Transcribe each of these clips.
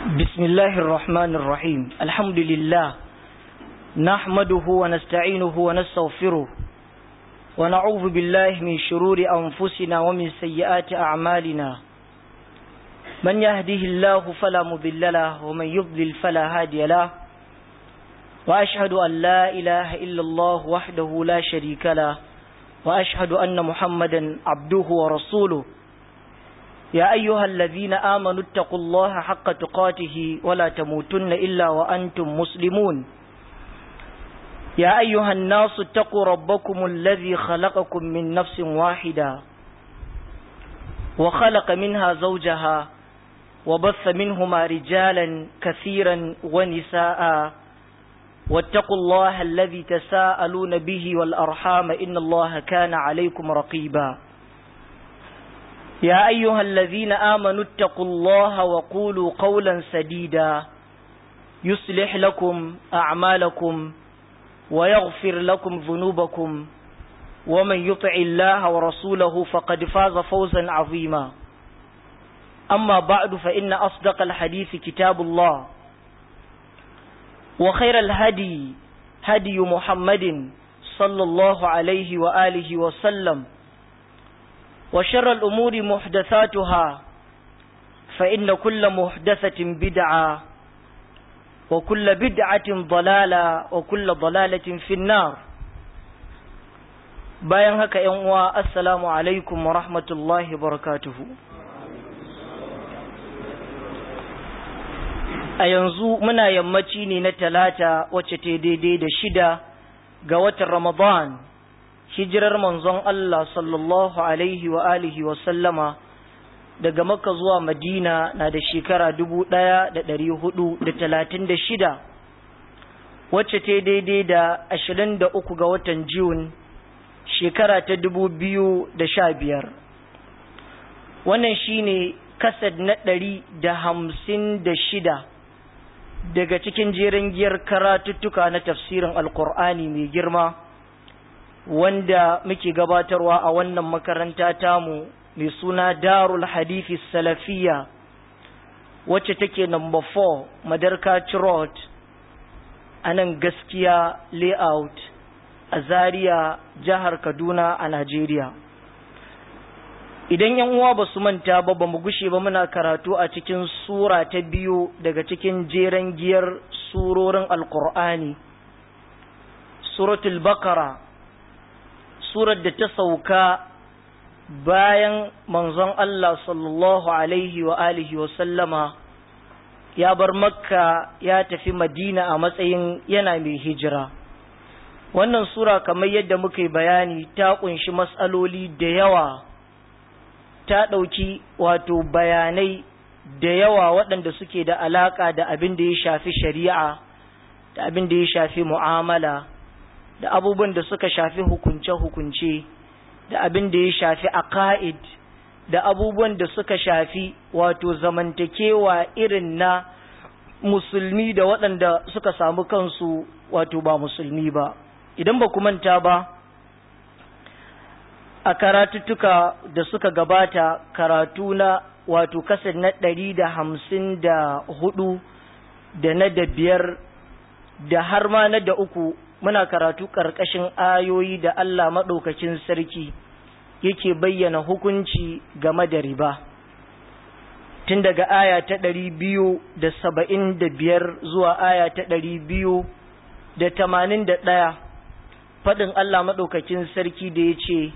بسم الله الرحمن الرحيم الحمد لله نحمده ونستعينه ونستغفره ونعوذ بالله من شرور أنفسنا ومن سيئات أعمالنا من يهده الله فلا مضل له ومن يضلل فلا هادي له وأشهد أن لا إله إلا الله وحده لا شريك له وأشهد أن محمدا عبده ورسوله يا أيها الذين آمنوا اتقوا الله حق تقاته ولا تموتن إلا وأنتم مسلمون يا أيها الناس اتقوا ربكم الذي خلقكم من نفس واحدة وخلق منها زوجها وبث منهما رجالا كثيرا ونساء واتقوا الله الذي تساءلون به والأرحام إن الله كان عليكم رقيبا يا أيها الذين آمنوا اتقوا الله وقولوا قولا سديدا يصلح لكم أعمالكم ويغفر لكم ذنوبكم ومن يطع الله ورسوله فقد فاز فوزا عظيما أما بعد فإن أصدق الحديث كتاب الله وخير الهدي هدي محمد صلى الله عليه وآله وسلم وشر الأمور محدثاتها فإن كل محدثة بدعة وكل بدعة ضلالة وكل ضلالة في النار bayan haka ‘yan uwa assalamu alaikum wa rahmatullahi barakatuhu a yanzu muna yammaci ne na talata wacce ta daidai da shida ga watan ramadan hijirar manzon Allah sallallahu alaihi wa alihi wa sallama daga Makka zuwa Madina na da shekara dubu ɗaya da ɗari hudu da talatin da shida wacce ta daidai da ashirin da uku ga watan Jun shekara ta dubu biyu da sha biyar wannan shine kasad na ɗari da hamsin da shida daga cikin jerin giyar karatuttuka na tafsirin alkur'ani mai girma wanda muke gabatarwa a wannan makaranta tamu mai suna darul hadithi salafiya wacce take number 4 madarkaci road a nan gaskiya layout a zaria jihar kaduna a najeriya idan yan uwa ba su manta ba ba mu gushe ba muna karatu a cikin sura ta biyu daga cikin jeren giyar surorin alkur'ani suratul bakara surar da ta sauka bayan manzon Allah sallallahu alaihi wa alihi wa sallama ya bar makka ya tafi madina a matsayin yana mai hijira wannan sura kamar yadda muka yi bayani ta kunshi matsaloli da yawa ta ɗauki wato bayanai da yawa waɗanda suke da alaƙa da abin da ya shafi shari'a da abin da ya shafi mu'amala da abubuwan da suka shafi hukunce-hukunce da abin da ya shafi aqaid da abubuwan da suka shafi wato zamantakewa irin na musulmi da waɗanda suka samu kansu wato ba musulmi ba idan ba manta ba a karatuttuka da suka gabata karatu na wato kasar na ɗari da hamsin da hudu da na da biyar da har ma na da uku muna karatu ƙarƙashin ayoyi da Allah maɗaukakin sarki yake bayyana hukunci game da riba tun daga aya ta ɗari biyu da saba'in da biyar zuwa aya ta ɗari biyu da tamanin da ɗaya faɗin Allah maɗaukakin sarki da ya ce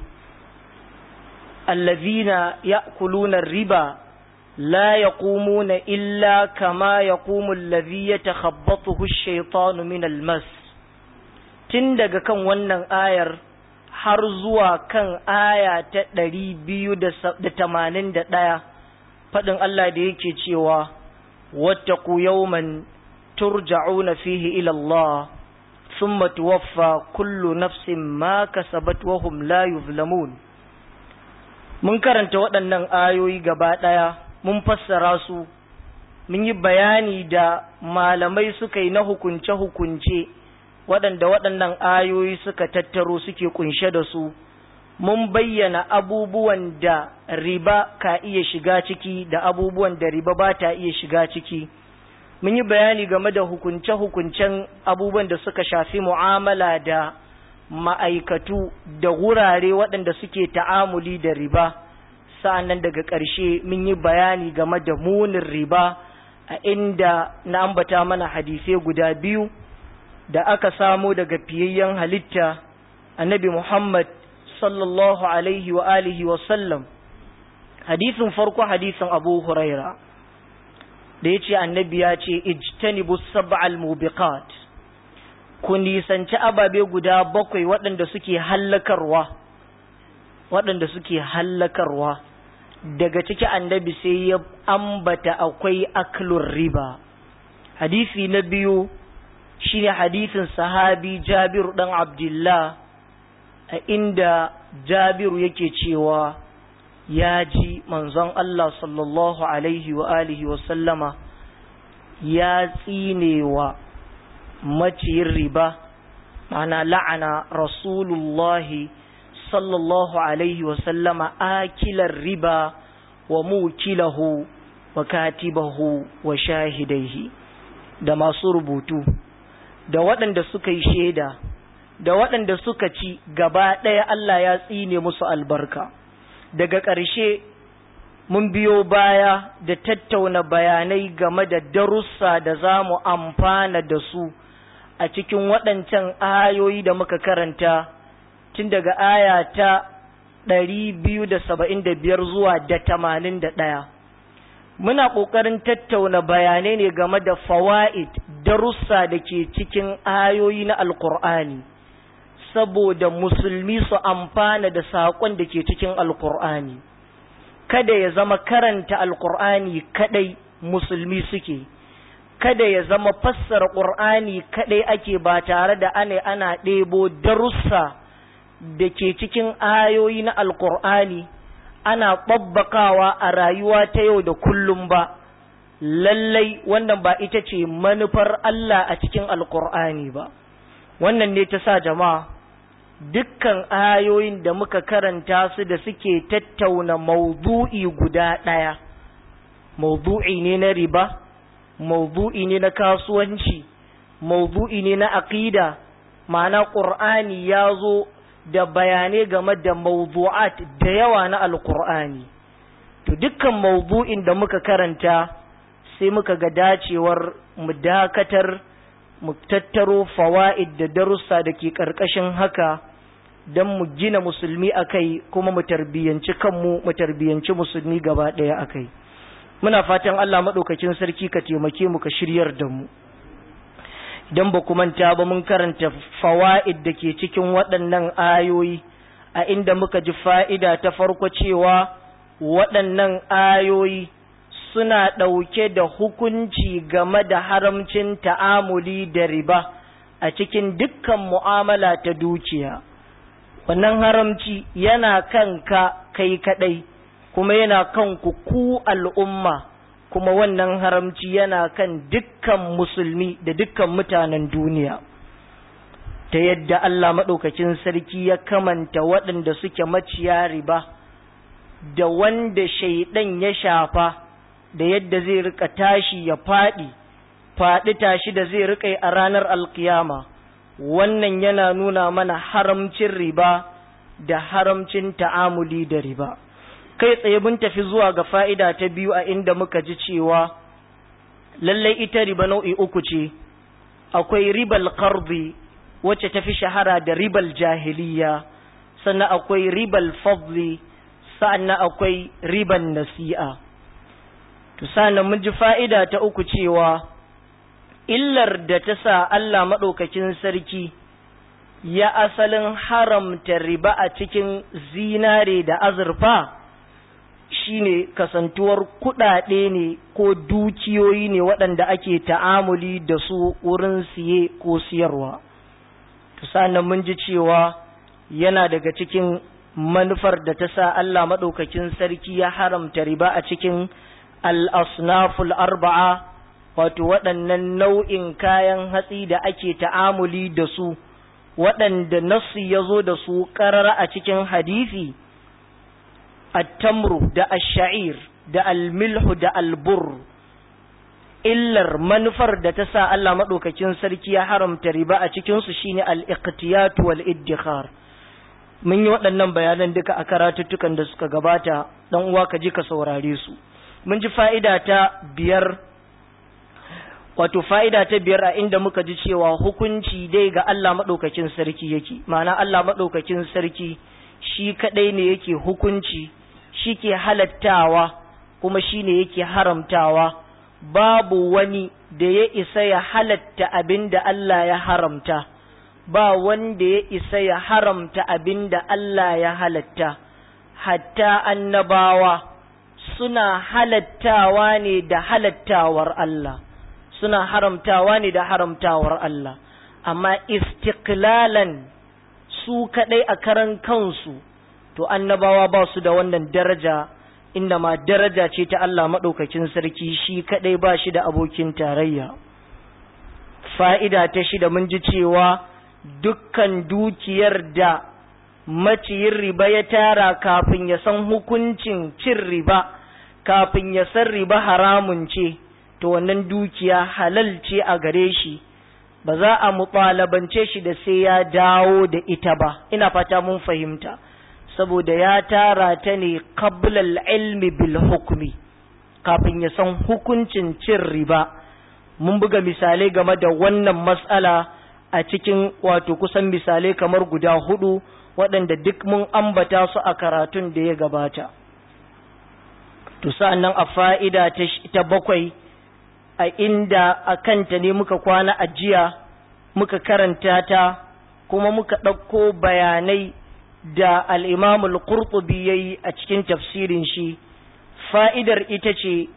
allazina ya'kuluna riba la yaqumuna illa kama yaqumu allazi yatakhabbathu ash-shaytanu min al-mas tun daga kan wannan ayar har zuwa kan aya ta ɗari biyu da tamanin da ɗaya faɗin Allah da yake cewa wattaku yawman turja'una fihi ila Allah thumma tuwaffa kullu nafsin ma kasabat wa hum la yuzlamun mun karanta waɗannan ayoyi gaba ɗaya mun fassara su mun yi bayani da malamai suka yi na hukunce-hukunce waɗanda waɗannan ayoyi suka tattaro suke kunshe da su mun bayyana abubuwan da riba ka iya shiga ciki da abubuwan da riba ba ta iya shiga ciki mun yi bayani game da hukunce-hukuncen abubuwan da suka shafi mu'amala da ma'aikatu da wurare waɗanda suke ta'amuli da riba sa'annan daga ƙarshe mun yi bayani game da munin riba a inda na ambata mana hadisai guda biyu da aka samo daga fiyayyen halitta annabi Muhammad sallallahu alaihi wa alihi wa sallam hadisin farko hadisin Abu Huraira da ya ce annabi ya ce ijtanibu sab'al mubiqat ku nisanci ababe guda bakwai waɗanda suke hallakarwa waɗanda suke hallakarwa daga ciki annabi sai ya ambata akwai aklur riba hadisi na biyu shine hadisin sahabi Jabiru dan Abdullah a inda Jabiru yake cewa ya ji manzon Allah sallallahu alaihi wa alihi wa sallama ya tsinewa maciyin riba ma'ana la'ana rasulullahi sallallahu alaihi wa sallama akilar riba wa mukilahu wa katibahu wa shahidaihi da masu rubutu da waɗanda suka yi shaida da waɗanda suka ci gaba ɗaya Allah ya tsine musu albarka daga ƙarshe mun biyo baya da tattauna bayanai game da darussa da za mu amfana da su a cikin waɗancan ayoyi da muka karanta tun daga aya ta ɗari biyu da saba'in da biyar zuwa da tamanin da ɗaya muna ƙoƙarin tattauna bayanai ne game da fawa'id darussa da ke cikin ayoyi na alkur'ani saboda musulmi su amfana da saƙon da ke cikin alkur'ani kada ya zama karanta alkur'ani kadai musulmi suke kada ya zama fassara ƙur'ani kadai ake ba tare da ana ana ɗebo darussa da ke cikin ayoyi na alkur'ani ana ɓabbakawa a rayuwa ta yau da kullum ba lallai wannan ba ita ce manufar Allah a cikin alkur'ani ba wannan ne ta sa jama'a dukkan ayoyin da muka karanta su da suke tattauna maudu'i guda ɗaya maudu'i ne na riba maudu'i ne na kasuwanci maudu'i ne na aƙida ma'ana ƙur'ani ya zo da bayanai game da mawdu'at da yawa na alkur'ani to dukkan mawdu'in da muka karanta sai muka ga dacewar mu dakatar mu tattaro fawaid da darussa da ke ƙarƙashin haka don mu gina musulmi akai kuma mu tarbiyyanci kanmu mu tarbiyyanci musulmi gaba ɗaya akai muna fatan Allah maɗaukakin sarki ka taimake mu ka shiryar da mu idan ba manta ba mun karanta fawa'id da ke cikin waɗannan ayoyi a inda muka ji fa'ida ta farko cewa waɗannan ayoyi suna ɗauke da hukunci game da haramcin ta'amuli da riba a cikin dukkan mu'amala ta dukiya wannan haramci yana kanka kai kaɗai kuma yana kan ku ku al'umma kuma wannan haramci yana kan dukkan musulmi da dukkan mutanen duniya ta yadda Allah maɗaukakin sarki ya kamanta waɗanda suke maciya riba da wanda shaidan ya shafa da yadda zai rika tashi ya faɗi faɗi tashi da zai rika a ranar alkiyama wannan yana nuna mana haramcin riba da haramcin ta'amuli da riba kai tsaye mun tafi zuwa ga fa'ida ta biyu a inda muka ji cewa lallai ita riba nau'i uku ce, akwai ribal karbi wacce tafi shahara da ribal jahiliya, sannan akwai ribal fadli, sannan akwai ribal nasi'a. Sannan mun ji fa'ida ta uku cewa, illar da ta sa Allah maɗaukakin sarki ya asalin haramta riba a cikin zinare da azurfa. shine kasantuwar kuɗaɗe ne ko dukiyoyi ne waɗanda ake ta'amuli da su wurin siye ko siyarwa. sannan mun ji cewa yana daga cikin manufar da ta sa Allah maɗaukakin sarki ya haramta riba a cikin al'asnaful arba'a wato waɗannan nau'in kayan hatsi da ake ta'amuli da su waɗanda nasu ya zo da su ƙarara a cikin hadisi. التمر da الشعير da الملح da البر illar manufar da ta sa Allah maɗaukakin sarki ya haramta riba a cikinsu shine al-iqtiyat wal iddikhar mun yi waɗannan bayanan duka a karatuttukan da suka gabata dan uwa ka ji ka saurare su mun ji fa'ida ta biyar wato fa'ida ta biyar a inda muka ji cewa hukunci dai ga Allah maɗaukakin sarki yake ma'ana Allah maɗaukakin sarki shi kaɗai ne yake hukunci shi ke halattawa kuma shi ne yake haramtawa babu wani da ya isa ya halatta abin da Allah ya haramta ba wanda ya isa ya haramta abin da Allah ya halatta hatta annabawa suna halattawa ne da halattawar Allah suna haramtawa ne da haramtawar Allah amma istiklalan su kaɗai a karan kansu to annabawa ba su da wannan daraja inda ma daraja ce ta Allah maɗaukakin sarki shi kaɗai ba shi da abokin tarayya fa'ida ta shida mun ji cewa dukkan dukiyar da maciyin riba ya tara kafin ya san hukuncin cin riba kafin ya san riba haramun ce to wannan dukiya halal ce a gare shi ba za a muɓalabance shi da sai ya dawo da ita ba ina fata mun fahimta saboda ya tara ta ne qablal ilmi bil hukmi kafin ya san hukuncin cin riba mun buga misalai game da wannan matsala a cikin wato kusan misalai kamar guda hudu waɗanda duk mun ambata su a karatun da ya gabata to sa'annan a fa'ida ta bakwai a inda a kanta ne muka kwana a jiya muka karanta ta kuma muka ɗauko bayanai da al'imamul ƙurƙubi ya yi a cikin tafsirin shi fa'idar ita ce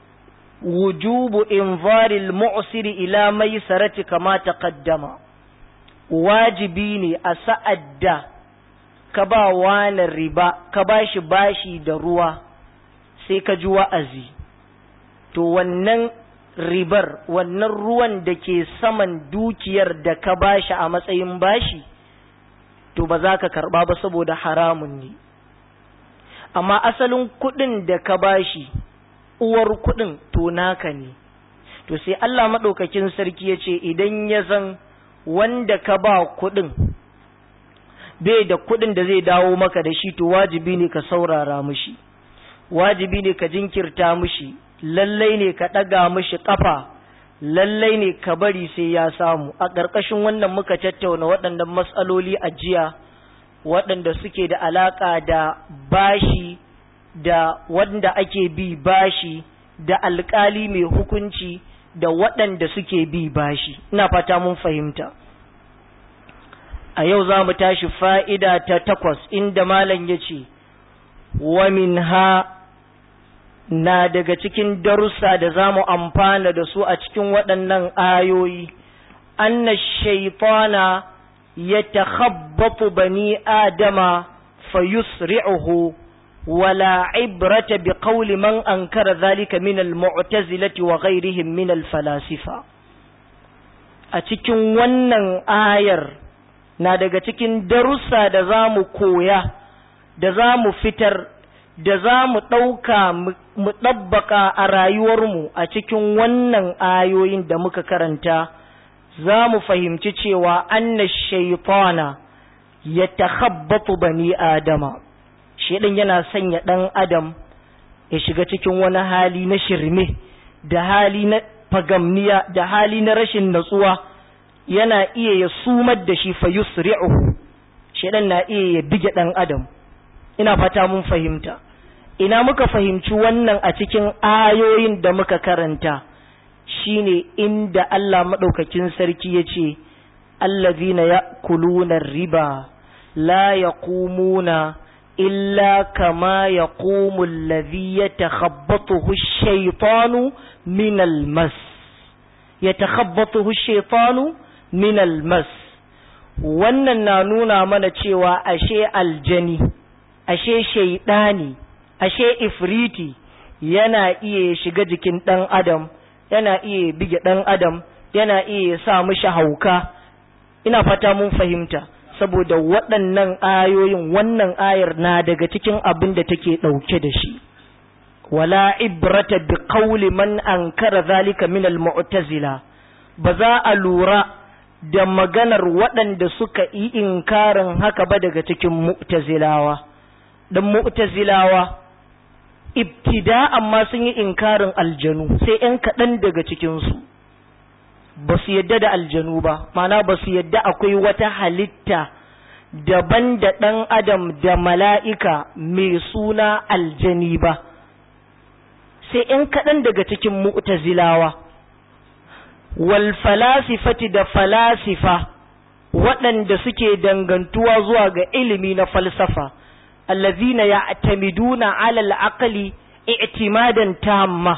wujubu invaril mu'siri ila mai sarati kama ƙaddama wajibi ne a sa'ad da ka ba wani riba ka ba shi bashi da ruwa sai ka ji wa'azi to wannan ribar wannan ruwan da ke saman dukiyar da ka bashi a matsayin bashi to ba za ka karba ba saboda haramun ne amma asalin kuɗin da ka bashi uwar kuɗin to naka ne to sai Allah maɗaukakin sarki ya ce idan ya zan wanda ka ba kuɗin bai da kuɗin da zai dawo maka da shi to wajibi ne ka saurara mushi wajibi ne ka jinkirta mushi lallai ne ka ɗaga mishi ƙafa lallai ne ka bari sai ya samu a ƙarƙashin wannan muka tattauna waɗannan matsaloli a jiya waɗanda suke da alaƙa da bashi da wanda ake bi bashi da alƙali mai hukunci da waɗanda suke bi bashi ina fata mun fahimta a yau za mu tashi fa'ida ta takwas inda malam ya ce wa min ha na daga cikin darussa da za mu amfana da su a cikin waɗannan ayoyi, anna shaitana ya takhabbatu bani Adama fa yusri'uhu wala ibrata bi qawli man ankara zalika min al-mu'tazilati wa ghayrihim min al-falasifa a cikin wannan ayar na daga cikin darussa da za mu koya da za mu fitar da za mu ɗauka mu ɗabbaka a rayuwarmu a cikin wannan ayoyin da muka karanta za mu fahimci cewa anna shaitana ya takhabbatu bani adama shaidan yana sanya ɗan adam ya shiga cikin wani hali na shirme da hali na fagamniya da hali na rashin natsuwa yana iya ya sumar da shi fa yusri'uhu shaidan na iya ya bige ɗan adam ina fata mun fahimta ina muka fahimci wannan a cikin ayoyin da muka karanta shine inda Allah maɗaukakin sarki ya ce allazina ya'kuluna riba la yaqumuna illa kama yaqumu allazi yatakhabbathu ash-shaytanu min al-mas yatakhabbathu ash-shaytanu min al-mas wannan na nuna mana cewa ashe aljani ashe shaidani ashe ifriti yana iya shiga jikin ɗan adam yana iya bige ɗan adam yana iya sa mishi hauka ina fata mun fahimta saboda waɗannan ayoyin wannan ayar na daga cikin abin da take ɗauke da shi wala ibrata bi qawli man ankara zalika min al-mu'tazila ba za a lura da maganar waɗanda suka yi inkarin haka ba daga cikin mu'tazilawa dan mu'tazilawa ibtida amma sun yi inkarin aljanu sai ‘yan kaɗan daga cikinsu ba su yadda da aljanu ba mana ba su yadda akwai wata halitta daban da ɗan adam da mala'ika mai suna aljani ba sai ‘yan kaɗan daga cikin mu'tazilawa wal falasifati da falasifa waɗanda suke dangantuwa zuwa ga ilimi na falsafa الذين يعتمدون على العقل اعتمادا تاما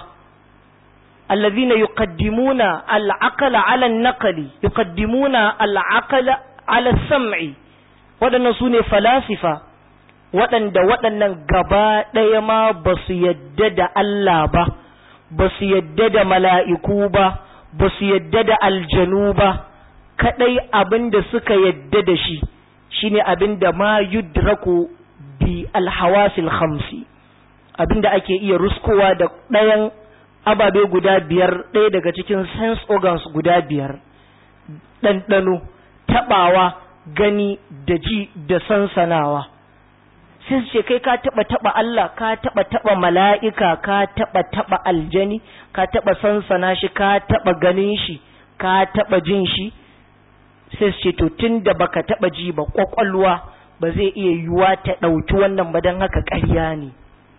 الذين يقدمون العقل على النقل يقدمون العقل على السمع waɗannan su ne falasifa waɗanda waɗannan gaba ɗaya ma ba su yadda da Allah ba ba su yadda da mala'iku ba ba su yadda da aljanu ba kaɗai abin da suka yadda da shi shine abin da ma yudraku bi alhawasil khamsi abinda ake iya ruskowa da ɗayan ababe guda biyar ɗaya daga cikin sense organs guda biyar ɗanɗano taɓawa gani da ji da sansanawa sai su ce kai ka taɓa taɓa Allah ka taɓa taɓa mala'ika ka taɓa taɓa aljani ka taɓa sansana shi ka taɓa ganin shi ka taɓa jin shi sai su ce to tun da baka taɓa ji ba ƙwaƙwalwa ba zai iya yiwuwa ta ɗauki wannan ba don haka ƙarya ne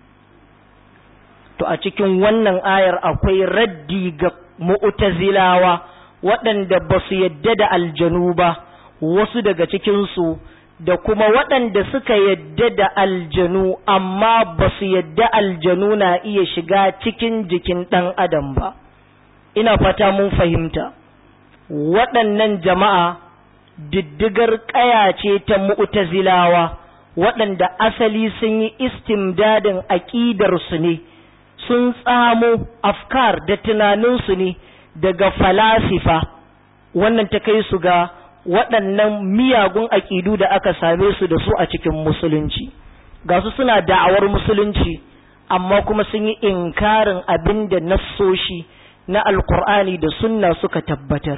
to a cikin wannan ayar akwai raddi ga mu'tazilawa waɗanda ba su yadda da aljanu ba wasu daga cikinsu da kuma waɗanda suka yadda da aljanu amma ba su yadda aljanu na iya shiga cikin jikin ɗan adam ba ina fata mun fahimta waɗannan jama'a diddigar ƙaya ce ta mu'tazilawa waɗanda asali sun yi istimdadin aƙidarsu ne sun tsamo afkar da tunaninsu ne daga falasifa wannan ta kai su ga waɗannan miyagun aƙidu da aka same su da su a cikin musulunci ga su suna da'awar musulunci amma kuma sun yi inkarin abin da nassoshi na alkur'ani da sunna suka tabbatar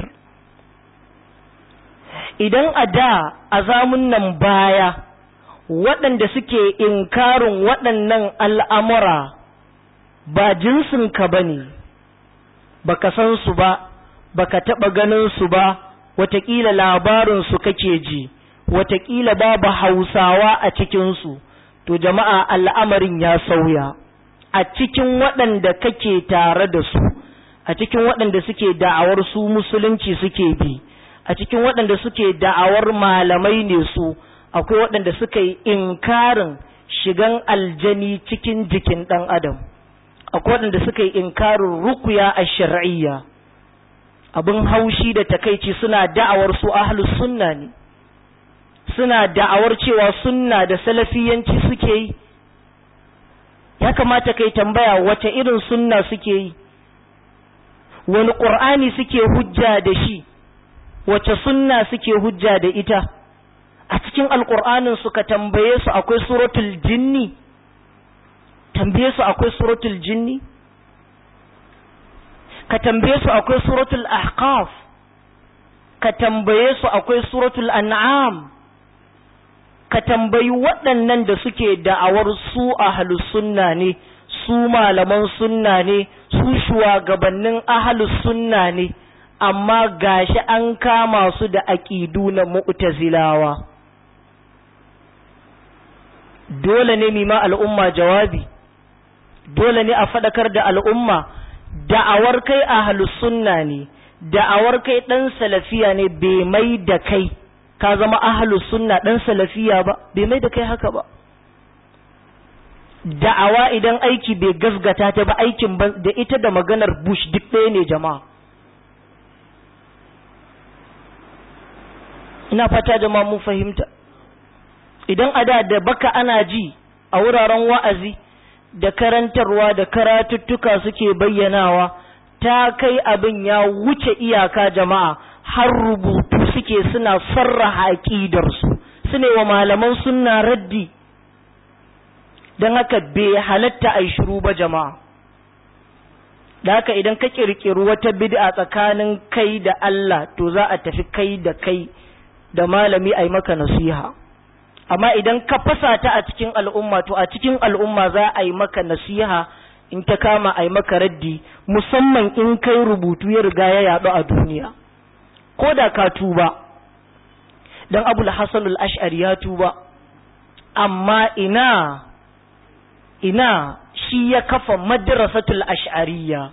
idan a da a zamun nan baya waɗanda suke inkarin waɗannan al'amura ba jinsinka ba ne ba ka san su ba ba ka taɓa ganin su ba wataƙila labarinsu kake ji wataƙila babu hausawa a cikinsu to jama'a al'amarin ya sauya a cikin waɗanda kake tare da su a cikin waɗanda suke da'awar su musulunci suke bi a cikin waɗanda suke da'awar malamai ne su akwai waɗanda suka yi inkarin shigan aljani cikin jikin ɗan adam akwai waɗanda suka yi inkarin rukuya a shar'iyya abin haushi da takaici suna da'awar su ahlus sunna ne suna da'awar cewa sunna da salafiyanci suke yi ya kamata kai tambaya wace irin sunna suke yi wani ƙur'ani suke hujja da shi wace sunna suke hujja da ita a cikin alƙur'anin suka tambaye su akwai suratul jinni tambaye su akwai suratul jinni ka tambaye su akwai suratul ahqaf ka tambaye su akwai suratul an'am ka tambayi waɗannan da suke da'awar su ahlus sunna ne su malaman sunna ne su shugabannin ahlus sunna ne amma gashi an kama su da aƙidu na mu'tazilawa dole ne mima al'umma jawabi dole ne a faɗakar da al'umma da'awar kai ahlus sunna ne da'awar kai ɗan salafiya ne bai mai da kai ka zama ahlus sunna ɗan salafiya ba bai mai da kai haka ba da'awa idan aiki bai gasgata ta ba aikin da ita da maganar bush duk ɗaya ne jama'a ina fata jama'a mun fahimta idan a da da baka ana ji a wuraren wa'azi da karantarwa da karatuttuka suke bayyanawa ta kai abin ya wuce iyaka jama'a har rubutu suke suna sarraha aƙidarsu su ne wa malaman sunna raddi don haka bai halatta a shiru ba jama'a da haka idan ka kirkiri wata bid'a tsakanin kai da Allah to za a tafi kai da kai da malami a yi maka nasiha amma idan ka fasa ta a cikin al'umma to a cikin al'umma za a yi maka nasiha in ta kama a yi maka raddi musamman in kai rubutu ya riga ya yaɗu a duniya ko da ka tuba don abul hasan al-ash'ari ya tuba amma ina ina shi ya kafa madrasatul ash'ariyya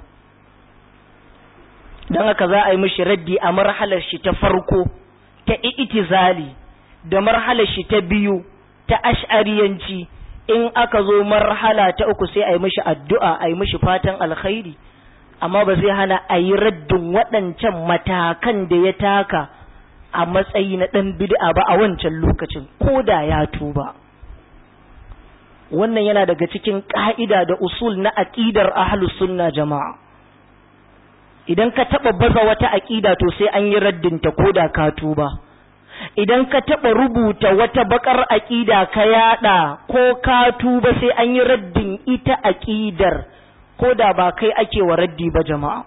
don haka za a yi mishi raddi a marhalar shi ta farko ta itizali da marhalar shi ta biyu ta ash'ariyanci in aka zo marhala ta uku sai a yi mishi addu'a a yi mishi fatan alkhairi amma ba zai hana a yi raddin waɗancan matakan da ya taka a matsayi na ɗan bid'a ba a wancan lokacin ko da ya tuba wannan yana daga cikin ƙa'ida da usul na aƙidar ahlus sunna jama'a idan ka taɓa baza wata aƙida to sai an yi raddinta ko da ka tuba idan ka taɓa rubuta wata bakar aƙida ka yaɗa ko ka tuba sai an yi raddin ita aƙidar ko da ba kai ake wa raddi ba jama'a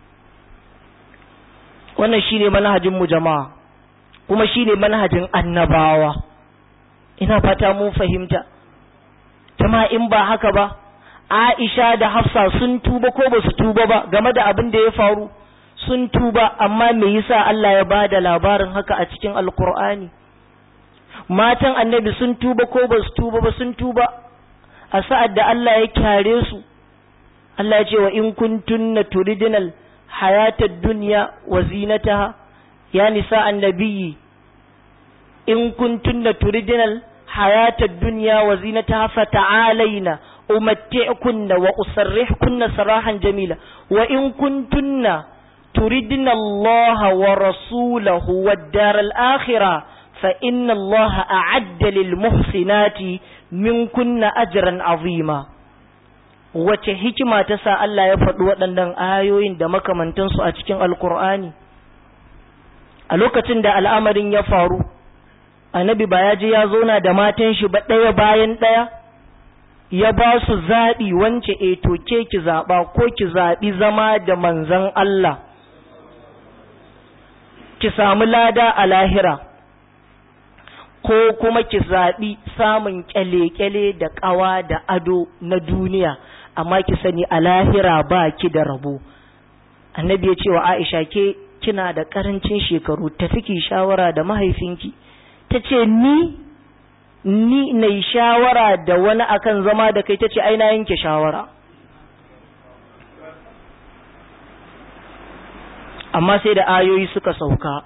wannan shine manhajin mu jama'a kuma shine manhajin annabawa ina fata mun fahimta jama'a in ba haka ba Aisha da Hafsa sun tuba ko ba su tuba ba game da abin da ya faru sun tuba amma me yasa Allah ya bada labarin haka a cikin Alkur'ani matan annabi sun tuba ko ba su tuba ba sun tuba a sa'ad da Allah ya kyare su Allah ya ce wa in kuntunna turidinal hayatad dunya wa zinataha ya nisa annabiyyi in kuntunna turidinal hayatad dunya wa zinataha fata'alaina umatti'kunna wa usarrihkunna sarahan jamila wa in kuntunna turidna Allah wa rasulahu wad daral akhirah fa inna Allah a'adda lil muhsinati minkunna ajran azima wace hikima ta sa Allah ya faɗi waɗannan ayoyin da makamantansu a cikin alkur'ani a lokacin da al'amarin ya faru annabi ba ya je ya zauna da matan shi ba ɗaya bayan ɗaya ya ba su zaɓi wance e to ke ki zaɓa ko ki zaɓi zama da manzan Allah ki samu lada a lahira ko kuma ki zaɓi samun ƙyale-ƙyale da ƙawa da ado na duniya amma ki sani a lahira ba ki da rabo annabi ya ce wa aisha ke kina da ƙarancin shekaru tafi ki shawara da mahaifinki ta ce ni ni na shawara da wani akan zama da kai ta ce aina yanke shawara amma sai da ayoyi suka sauka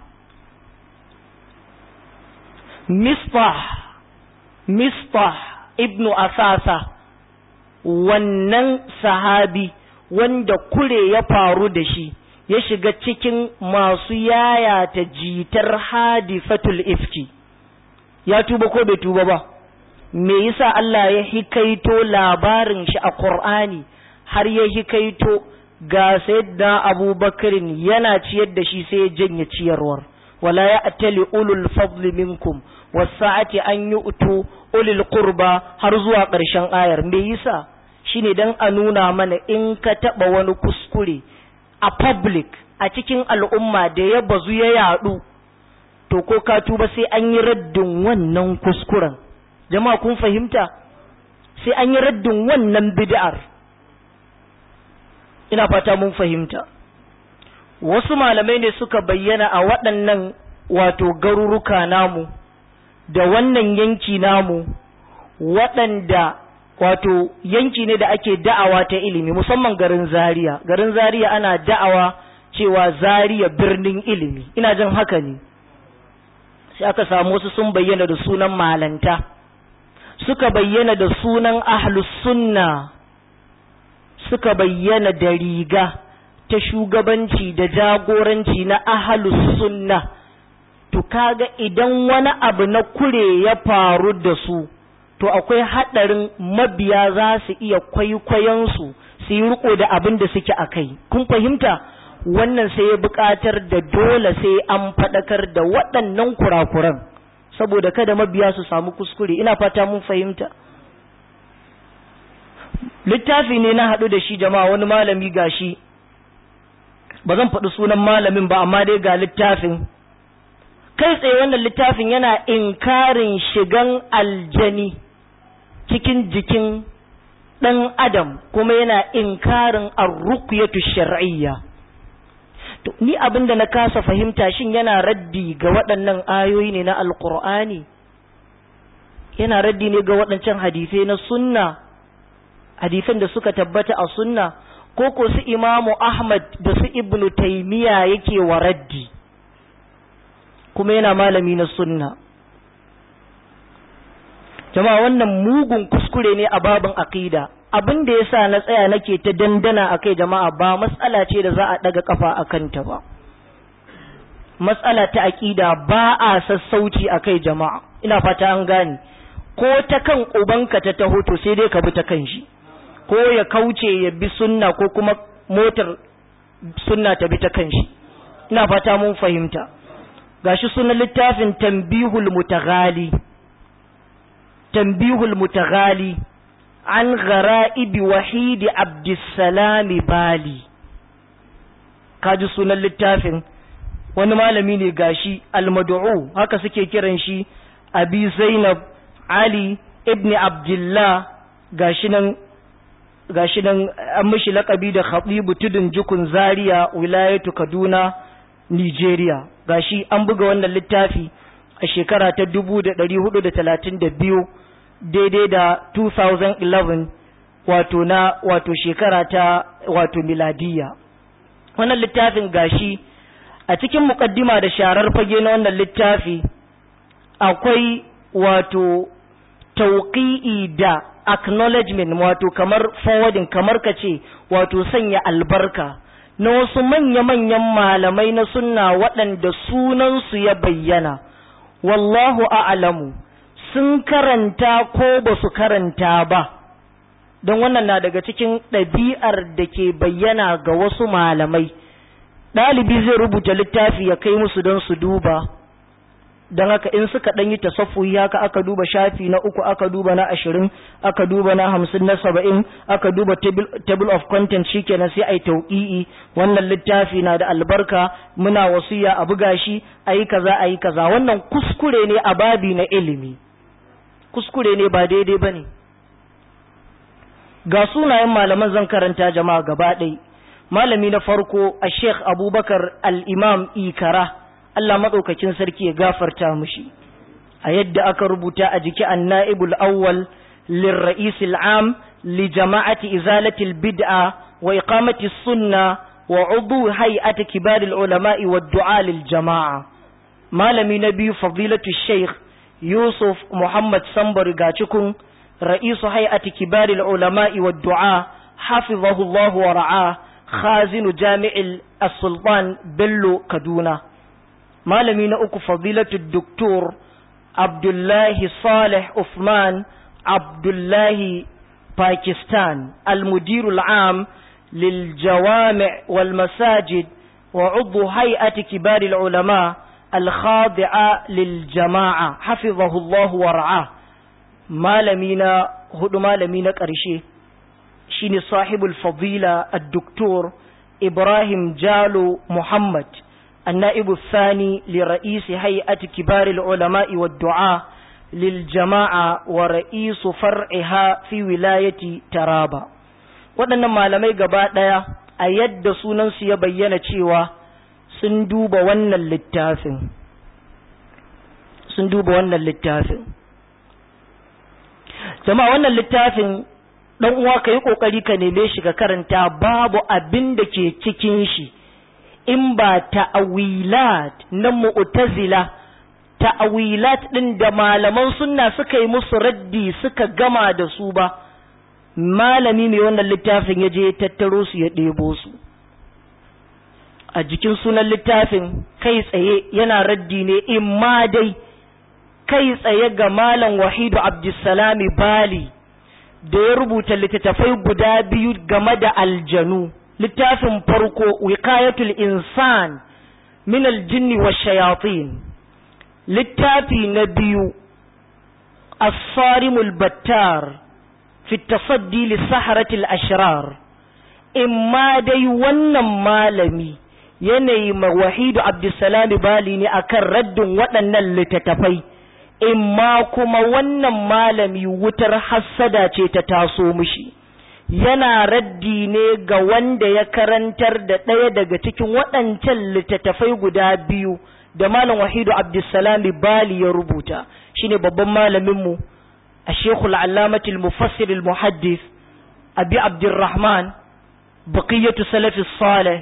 misbah misbah ibnu asasa wannan sahabi wanda kure ya faru da shi ya shiga cikin masu yayata jitar hadifatul ifki ya tuba ko bai tuba ba me yasa Allah ya hikaito labarin shi a Qur'ani har ya hikaito ga sayyidina Abubakarin yana ciyar da shi sai ya janye ciyarwar wala ya'tali ulul fadli minkum wasa'ati an yu'tu ulil qurba har zuwa ƙarshen ayar me yasa shine dan a nuna mana in ka taba wani kuskure a public a cikin al'umma da ya bazu ya yadu to ko ka tuba sai an yi raddin wannan kuskuren jama'a kun fahimta sai an yi raddin wannan bid'ar ina fata mun fahimta wasu malamai ne suka bayyana a waɗannan wato garuruka namu da wannan yanki namu waɗanda wato yanki ne da ake da'awa ta ilimi musamman garin zaria garin zaria ana da'awa cewa zaria birnin ilimi ina jin haka ne sai aka samu wasu sun bayyana da sunan malanta suka bayyana da sunan ahlus sunna suka bayyana da riga ta shugabanci da jagoranci na ahlus sunna to kaga idan wani abu na kure ya faru da su to akwai haɗarin mabiya za su iya kwaikwayon su su yi riko da abin da suke a kai kun fahimta wannan sai ya buƙatar da dole sai an faɗakar da waɗannan kurakuran saboda kada mabiya su samu kuskure ina fata mun fahimta littafi ne na haɗu da shi jama'a wani malami gashi ba zan faɗi sunan malamin ba amma dai ga littafin kai tsaye wannan littafin yana inkarin shigan aljani cikin jikin ɗan adam kuma yana inkarin arruqyatu shar'iyya to ni abin da na kasa fahimta shin yana raddi ga waɗannan ayoyi ne na alqur'ani yana raddi ne ga waɗancan hadisai na sunna hadisan da suka tabbata a sunna ko ko su imamu ahmad da su ibnu taymiya yake wa raddi kuma yana malami na sunna jama'a wannan mugun kuskure ne a babin aqida abin da yasa na tsaya nake ta dandana akai jama'a ba matsala ce da za a daga kafa akan ta ba matsala ta aqida ba a sassauci akai jama'a ina fata an gane ko ta kan ubanka ta taho to sai dai ka bi ta kan shi ko ya kauce ya bi sunna ko kuma motar sunna ta bi ta kan shi ina fata mun fahimta gashi sunan littafin tambihul mutaghali tambihul mutaghali an ghara'ibi wahidi abdussalami bali kaji sunan littafin wani malami ne gashi almad'u haka suke kiran shi abi zainab ali ibn abdullah gashi nan gashi nan an mishi lakabi da khatibu tudun jukun zaria wilayatu kaduna nigeria gashi an buga wannan littafi a shekara ta 1432 daidai da 2011 wato na wato shekara ta wato miladiya wannan littafin gashi a cikin mukaddima da sharar fage na wannan littafi akwai wato tauqi'i da acknowledgement wato kamar forwarding kamar ka ce wato sanya albarka na wasu manya-manyan malamai na sunna waɗanda sunansu ya bayyana wallahu a'lamu sun karanta ko ba su karanta ba don wannan na daga cikin ɗabi'ar da ke bayyana ga wasu malamai ɗalibi zai rubuta littafi ya kai musu don su duba don haka in suka ɗan yi tasaffuhi haka aka duba shafi na uku aka duba na ashirin aka duba na hamsin na saba'in aka duba table of content shikenan sai a yi tauƙi'i wannan littafi na da albarka muna wasiya a buga shi a yi kaza a yi kaza wannan kuskure ne a babi na ilimi kuskure ne ba daidai ba ne ga sunayen malaman zan karanta jama'a gaba ɗai malami na farko a sheikh abubakar al-imam ikara Allah maɗaukakin sarki ya gafarta mushi a yadda aka rubuta a jiki an na'ibul awwal lirra'is al'am li jama'ati izalati bid'a wa iqamati sunna wa udu hay'ati kibar ulama'i wa du'a lil jama'a malami na biyu fadilatu sheikh yusuf muhammad sambar gacikun ra'isu hay'ati kibar ulama'i wa du'a hafizahu Allah wa ra'a khazinu jami'il as-sultan bello kaduna malami na uku fadilatu doktor abdullahi salih Uthman abdullahi pakistan almudiru al'am للجوامع والمساجد وعضو هيئة كبار العلماء الخاضعة للجماعة حفظه الله ورعاه مالمينا هدو مالمينا قرشي شيني صاحب الفضيلة الدكتور إبراهيم جالو محمد النائب الثاني لرئيس هيئة كبار العلماء والدعاء للجماعة ورئيس فرعها في ولاية ترابا waɗannan malamai gaba ɗaya a yadda sunansu ya bayyana cewa sun duba wannan littafin sun duba wannan littafin jama'a wannan littafin ɗan uwa ka yi ƙoƙari ka neme shi ka karanta babu abin da ke cikin shi in ba ta'awilat na mu'tazila ta'awilat din da malaman sunna suka yi musu raddi suka gama da su ba malami mai wannan littafin ya je tattaro su ya ɗebo su a jikin sunan littafin kai tsaye yana raddi ne in ma dai kai tsaye ga malam wahidu abdulsalami bali da ya rubuta littattafai guda biyu game da aljanu littafin farko wiqayatul insan min aljinni wa shayatin littafi na biyu as-sarimul battar fi tasaddi li saharatil ashrar imma dai wannan malami yanayi ma wahidu abdulsalam bali ne akan raddin waɗannan littattafai imma kuma wannan malami wutar hassada ce ta taso mishi yana raddi ne ga wanda ya karantar da ɗaya daga cikin waɗancan littattafai guda biyu da malam wahidu abdulsalami bali ya rubuta shine babban malaminmu a shekul alamatul mufassir muhaddis abi abdurrahman baqiyatu salafi salih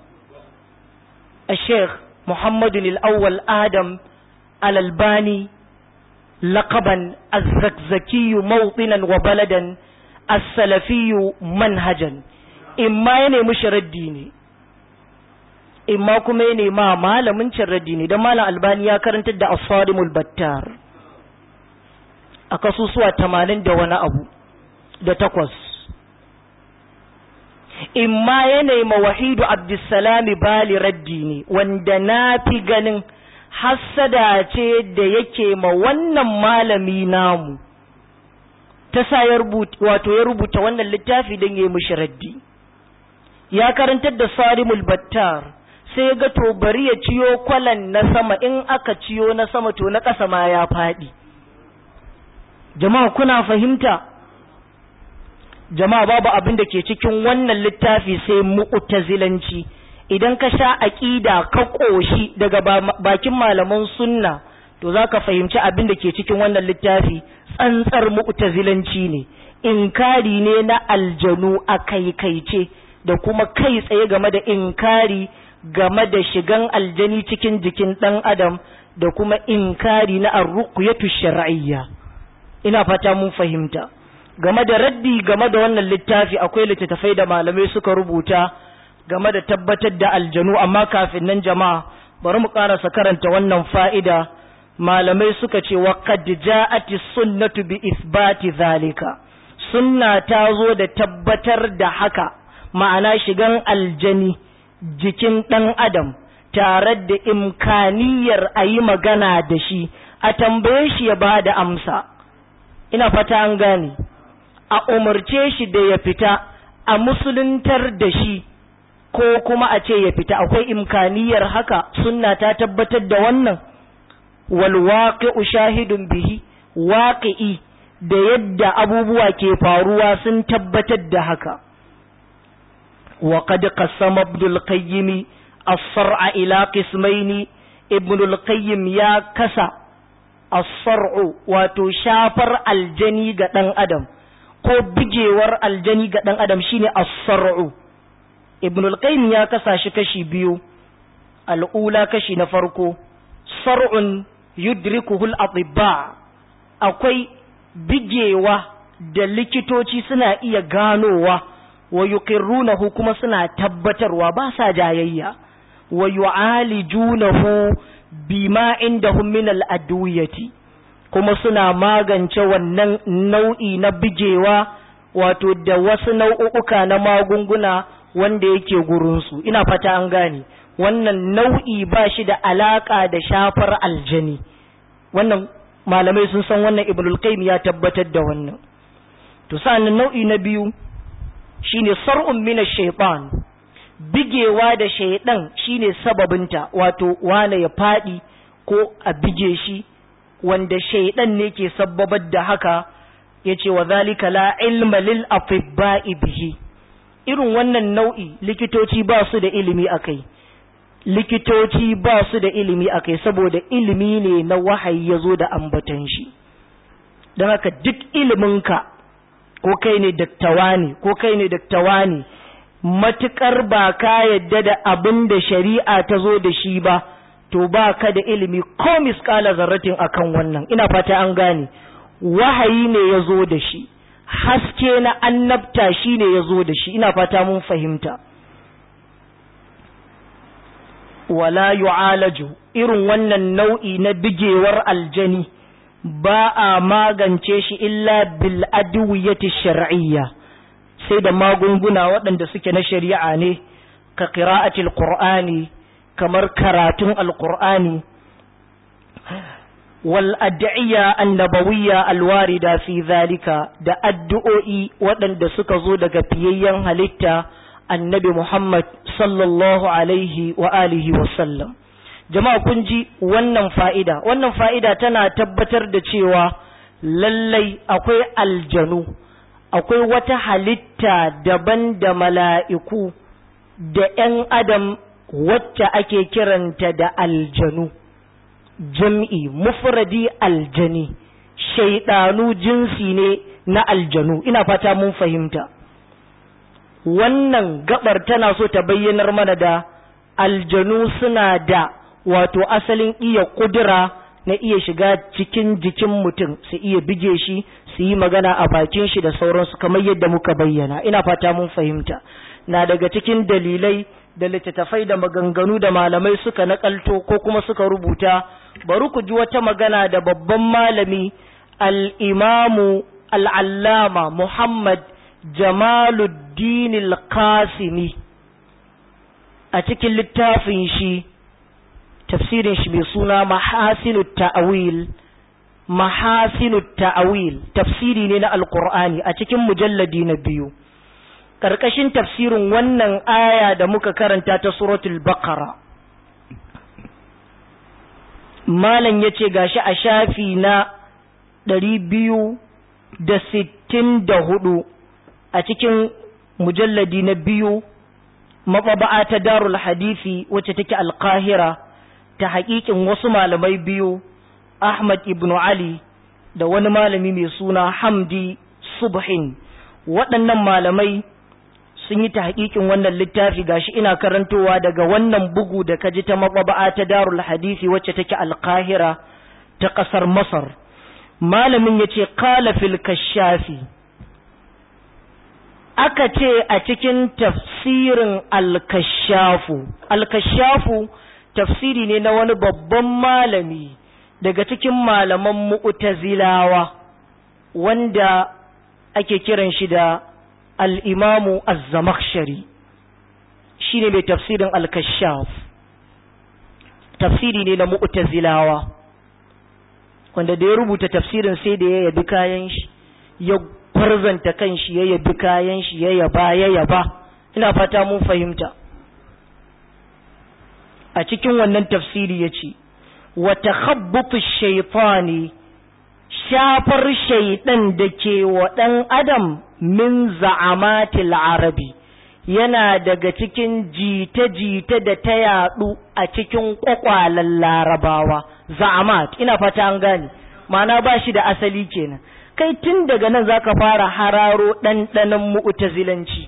الشيخ محمد الأول آدم الألباني لقبا الزكزكي موطنا وبلدا السلفي منهجا إما يني مشردي ne imma kuma ya nema malamin cin raddi ne don malam albani ya karantar da asarimul battar a kasusuwa tamanin da wani abu da takwas imma ya nema wahidu abdulsalami bali raddi ne wanda na fi ganin hassada ce da yake ma wannan malami namu ta sa ya rubuta wato ya rubuta wannan littafi don ya yi mishi raddi ya karantar da sarimul battar sai ga to bari ya ciyo kwalan na sama in aka ciyo na sama to na ƙasa ma ya faɗi jama'a kuna fahimta jama'a babu abin da ke cikin wannan littafi sai mu'tazilanci idan ka sha aqida ka koshi daga bakin malaman sunna to zaka fahimci abin da ke cikin wannan littafi tsantsar mu'tazilanci ne inkari ne na aljanu a kaikaice da kuma kai tsaye game da inkari game da shigan aljani cikin jikin ɗan adam da kuma inkari na arruqyatu shar'iyya ina fata mun fahimta game da raddi game da wannan littafi akwai littattafai da malamai suka rubuta game da tabbatar da aljanu amma kafin nan jama'a bari mu karasa karanta wannan fa'ida malamai suka ce wa qad ja'ati sunnatu bi isbati zalika sunna ta zo da tabbatar da haka ma'ana shigan aljani jikin ɗan adam tare da imkaniyar a yi magana da shi a tambaye shi ya ba da amsa ina fata an gane a umarce shi da ya fita a musuluntar da shi ko kuma a ce ya fita akwai imkaniyar haka sunna ta tabbatar da wannan wal waqi'u shahidun bihi waqi'i da yadda abubuwa ke faruwa sun tabbatar da haka وقد قسم ابن القيم الصرع إلى قسمين ابن القيم يا كسا الصرع وتشافر الجني قدن أدم ko bigewar aljani ga ɗan adam shine as-sar'u ibn al-qayyim ya kasa shi kashi biyu al'ula kashi na farko sar'un yudrikuhu al-atibba akwai bigewa da likitoci suna iya ganowa wa yuqirrunahu kuma suna tabbatarwa ba sa jayayya wa yu'alijunahu bima indahum min al-adwiyati kuma suna magance wannan nau'i na bijewa wato da wasu nau'uka na magunguna wanda yake gurinsu ina fata an gane wannan nau'i ba shi da alaka da shafar aljani wannan malamai sun san wannan ibnul qayyim ya tabbatar da wannan to sa'annan nau'i na biyu shine sar'un min ash-shaytan bigewa da shaydan shine sababinta wato wane ya fadi ko a bige shi wanda shaydan ne ke sababar da haka yace wa zalika la ilma lil atibba'i bihi irin wannan nau'i likitoci ba su da ilimi akai likitoci ba su da ilimi akai saboda ilimi ne na wahayi yazo da ambatan shi don haka duk iliminka ko kai ne daktawa ne ko kai ne daktawa ne matukar ba ka yadda da abin da shari'a ta zo da shi ba to ba ka da ilimi ko miskala zarratin akan wannan ina fata an gane wahayi ne ya zo da shi haske na annabta shi ne ya zo da shi ina fata mun fahimta wala yu'alaju irin wannan nau'i na bigewar aljani ba a magance shi illa bil adwiyati shar'iyya sai da magunguna waɗanda suke na shari'a ne ka qira'atil qur'ani kamar karatun alqur'ani wal ad'iya annabawiyya alwarida fi zalika da addu'o'i waɗanda suka zo daga fiyayyen halitta annabi Muhammad sallallahu alaihi wa alihi wa sallam jama'a kun ji wannan fa'ida wannan fa'ida tana tabbatar da cewa lallai akwai aljanu akwai wata halitta daban da mala'iku da ‘yan adam wacce ake kiranta da aljanu jam'i mufradi aljani shaidanu jinsi ne na aljanu ina fata mun fahimta wannan gabar tana so ta bayyanar mana da aljanu suna da wato asalin iya kudura na iya shiga cikin jikin mutum su iya bige shi su yi magana a bakin shi da sauransu kamar yadda muka bayyana ina fata mun fahimta na daga cikin dalilai da littattafai da maganganu da malamai suka nakalto ko kuma suka rubuta bari ku ji wata magana da babban malami al-imamu al-allama Muhammad Jamaluddin al-Qasimi a cikin littafin shi tafsirin shi mai suna Mahasinu Ta'awil Mahasinu Ta'awil tafsiri ne na Alƙur'ani a cikin mujalladi na biyu ƙarƙashin tafsirin wannan aya da muka karanta ta suratul Baqara Malam ya ce gashi a shafi na ɗari biyu da sittin da hudu a cikin mujalladi na biyu maɓaba'a ta darul hadisi wacce take alƙahira ta haƙiƙin wasu malamai biyu Ahmad ibn Ali da wani malami mai suna Hamdi Subhin waɗannan malamai sun yi ta haƙiƙin wannan littafi gashi ina karantowa daga wannan bugu da kaji ta maɓaba'a ta darul hadisi wacce take alƙahira ta ƙasar Masar malamin ya ce kala fil kashafi aka ce a cikin tafsirin alkashafu alkashafu tafsiri ne na wani babban malami daga cikin malaman mu'tazilawa wanda ake kiran shi da al'imamu az-zamakhshari shi ne mai tafsirin al-kashaf tafsiri ne na mu'tazilawa wanda da ya rubuta tafsirin sai da ya yabi kayan shi ya farzanta kan shi ya yabi kayan shi ya yaba ya yaba ina fata mun fahimta a cikin wannan tafsiri ya ce wata habbutu shaitani shafar shaidan da ke wa ɗan adam min za'amatil arabi yana daga cikin jita-jita da ta yaɗu a cikin ƙwaƙwalen larabawa za'amat ina fata an gane ma'ana ba shi da asali kenan kai tun daga nan zaka fara hararo ɗanɗanon mu'tazilanci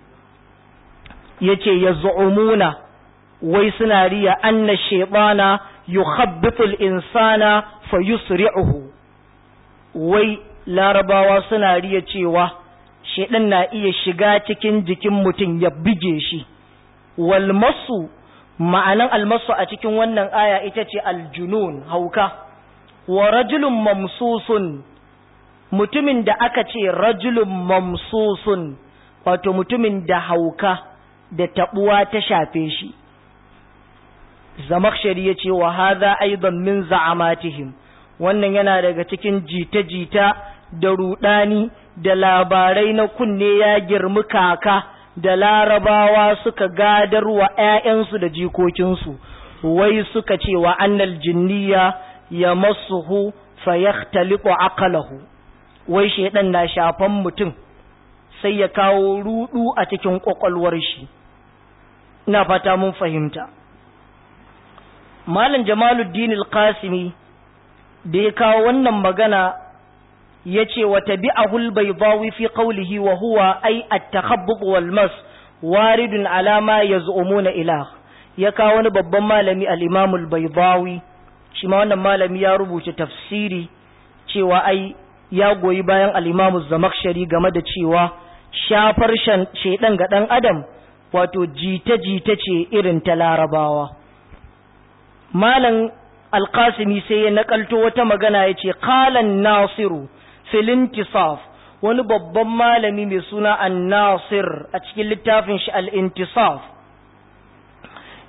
yace ya zu'umuna wai suna riya anna shaytana yukhabbitu al-insana fa yusri'uhu wai larabawa suna riya cewa shaydan na iya shiga cikin jikin mutum ya bige shi wal masu ma'anan almasu a cikin wannan aya ita ce aljunun hauka wa rajulun mamsusun mutumin da aka ce rajulun mamsusun wato mutumin da hauka da tabuwa ta shafe shi zamakshari ya ce wa haza aidan min za'amatihim wannan yana daga cikin jita-jita da rudani da labarai na kunne ya girmi kaka da larabawa suka gadar wa ‘ya'yansu da jikokinsu wai suka ce wa annal jinniya ya masuhu fa ya aqalahu wai shaidan na shafan mutum sai ya kawo rudu a cikin kwakwalwar shi ina fata mun fahimta malam jamaluddin al-qasimi da ya kawo wannan magana ya ce wa tabi'ahu al-baydawi fi qawlihi wa huwa ay at-takhabbub wal mas waridun ala ma yaz'umuna ilah ya kawo wani babban malami al-imam al-baydawi shi ma wannan malami ya rubuta tafsiri cewa ai ya goyi bayan al-imam az-zamakhshari game da cewa shafar shedan ga dan adam wato jita-jita ce irin ta larabawa malam alkasimi sai ya nakalto wata magana ya ce kalan nasiru filintisaf wani babban malami mai suna an nasir a cikin littafin shi al'intisaf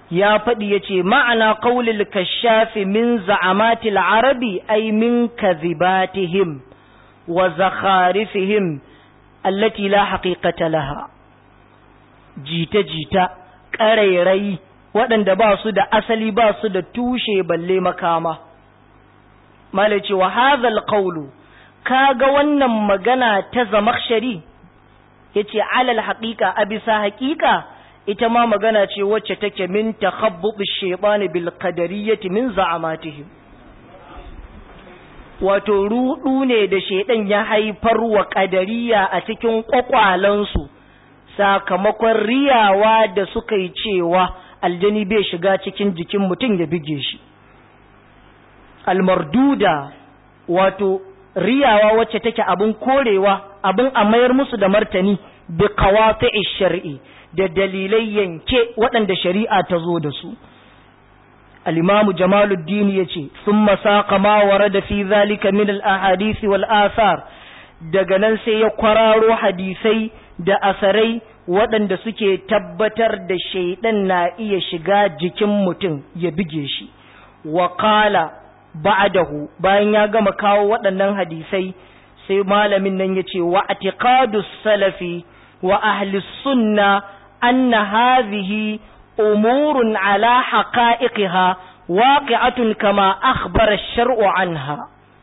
ya faɗi ya ce ma'ana ƙaulil kashafi min za'amatil arabi ai min kazibatihim wa zakharifihim allati la haqiqata laha jita-jita ƙarairai waɗanda ba su da asali ba su da tushe balle makama malaci wa hadhal qawlu kaga wannan magana ta zamakshari yace alal haqiqa a bisa haqiqa ita ma magana ce wacce take min takhabbub ash-shaytan bil qadariyyati min za'amatihim wato rudu ne da shaidan ya haifar wa qadariya a cikin kwakwalansu sakamakon riyawa da suka yi cewa aljani bai shiga cikin jikin mutum ya bige shi almarduda wato riyawa wacce take abin korewa abin a mayar musu da martani bi qawati'i shar'i da dalilai yanke waɗanda shari'a ta zo da su al-imamu jamaluddin yace thumma saqa ma warada fi zalika min al-ahadith wal athar daga nan sai ya kwararo hadisai da asarai waɗanda suke tabbatar da shaidan na iya shiga jikin mutum ya bige shi wa qala ba'dahu bayan ya gama kawo waɗannan hadisai sai malamin nan yace wa atiqadus salafi wa ahli sunna anna hadhihi umurun ala haqa'iqiha waqi'atun kama akhbara ash-shar'u anha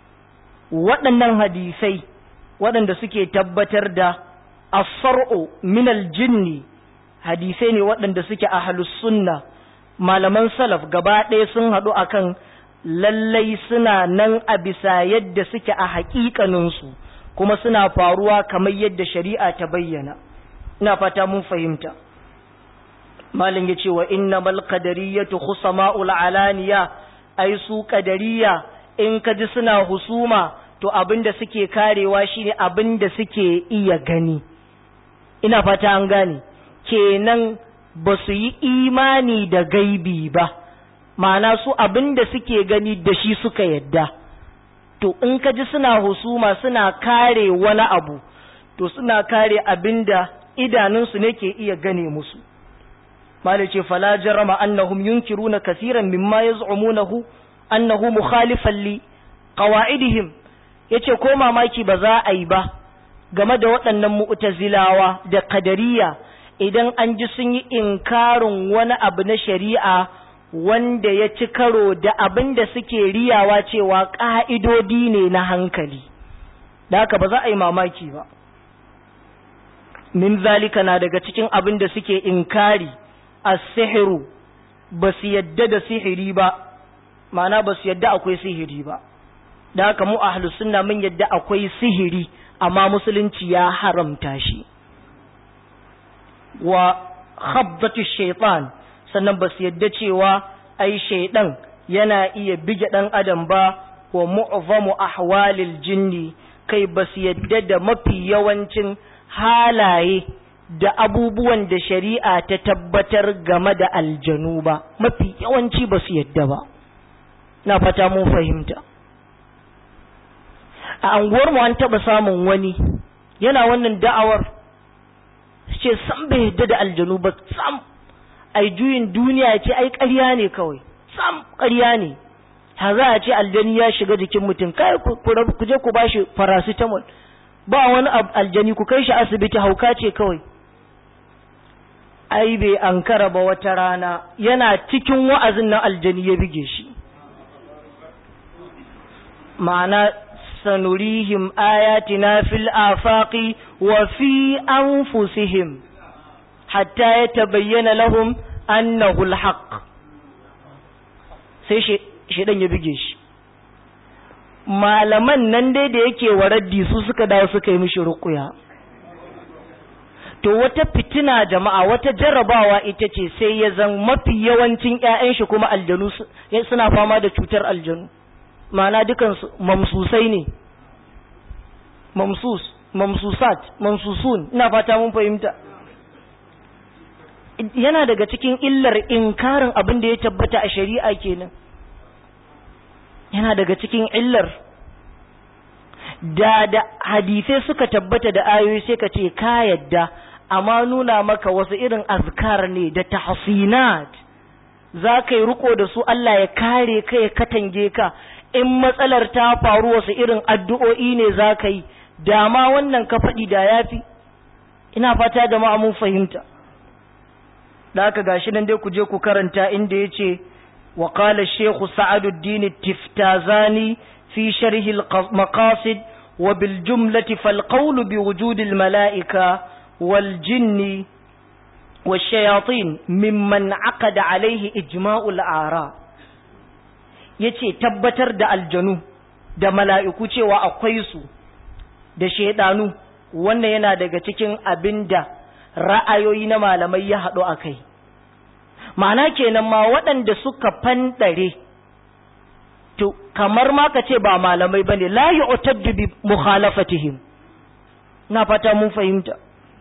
waɗannan hadisai waɗanda suke tabbatar da as-sar'u min al-jinni hadisai ne waɗanda suke ahlus sunna malaman salaf gaba ɗaya sun haɗu akan lallai suna nan a bisa yadda suke a haƙiƙaninsu kuma suna faruwa kamar yadda shari'a ta bayyana ina fata mun fahimta malin ya ce wa inna bal qadariyatu khusama'ul alaniya ai su qadariya in ka ji suna husuma to abinda suke karewa shine abinda suke iya gani ina fata an gane kenan ba su yi imani da gaibi ba ma'ana su abin da suke gani da shi suka yadda to in ka ji suna husuma suna kare wani abu to suna kare abin da idanunsu ne ke iya gane musu mala ce fala jarama annahum yunkiruna kasiran mimma yaz'umunahu annahu mukhalifan li qawaidihim yace ko mamaki ba za a yi ba game da waɗannan mu'tazilawa da kadariya idan an ji sun yi inkarin wani abu na shari'a wanda ya ci karo da abin da suke riyawa cewa ƙa'idodi ne na hankali, da haka ba za a yi mamaki ba. Min zalika na daga cikin abin da suke inkari a sihiru ba su yadda da sihiri ba, ma'ana ba su yadda akwai sihiri ba. Da haka mu a sunna mun yadda akwai sihiri, amma musulunci ya haramta shi. Wa khabdatu shaitan sannan ba su yadda cewa ai shaidan yana iya bige ɗan adam ba wa mu'zamu ahwalil jinni kai ba su yadda da mafi yawancin halaye da abubuwan da shari'a ta tabbatar game da aljanu ba mafi yawanci ba su yadda ba na fata mun fahimta a anguwarmu an taɓa samun wani yana wannan da'awar ce san bai yadda da aljanu ba sam ai juyin duniya ce ai ƙarya ne kawai sam ƙarya ne ha za a ce aljani ya shiga jikin mutum kai ku je ku bashi paracetamol ba wani aljani ku kai shi asibiti hauka ce kawai ai bai ankara ba wata rana yana cikin wa'azin na aljani ya bige shi ma'ana sanurihim ayatina fil afaqi wa fi anfusihim hatta ya tabayyana lahum annahu alhaq sai shedan ya bige shi malaman nan dai da yake waraddi su suka dawo suka yi mishi ruqya to wata fitina jama'a wata jarrabawa ita ce sai ya zan mafi yawancin ƴaƴan shi kuma aljanu suna fama da cutar aljanu ma'ana dukan mamsusai ne mamsus mamsusat mamsusun ina fata mun fahimta yana daga cikin illar inkarin abin da ya tabbata a shari'a kenan yana daga cikin illar da da hadisai suka tabbata da ayoyi sai ka ce ka yadda amma nuna maka wasu irin azkar ne da tahsinat za ka yi riko da su Allah ya kare ka ya katange ka in matsalar ta faru wasu irin addu'o'i ne za ka yi dama wannan ka faɗi da ya fi ina fata da mun fahimta da aka gashi nan dai ku je ku karanta inda ya ce wa qala shekhu sa'aduddin tiftazani fi sharhi maqasid wa bil jumlati fal qawlu bi wujudil mala'ika wal jinni والشياطين ممن عقد عليه إجماع الآراء yace tabbatar da aljanu da mala'iku cewa akwai su da shaidanu wannan yana daga cikin abin da ra'ayoyi na malamai ya haɗu a kai ma'ana kenan ma waɗanda suka fanɗare to kamar ma ka ce ba malamai ba ne la yi bi mukhalafatihim na fata mun fahimta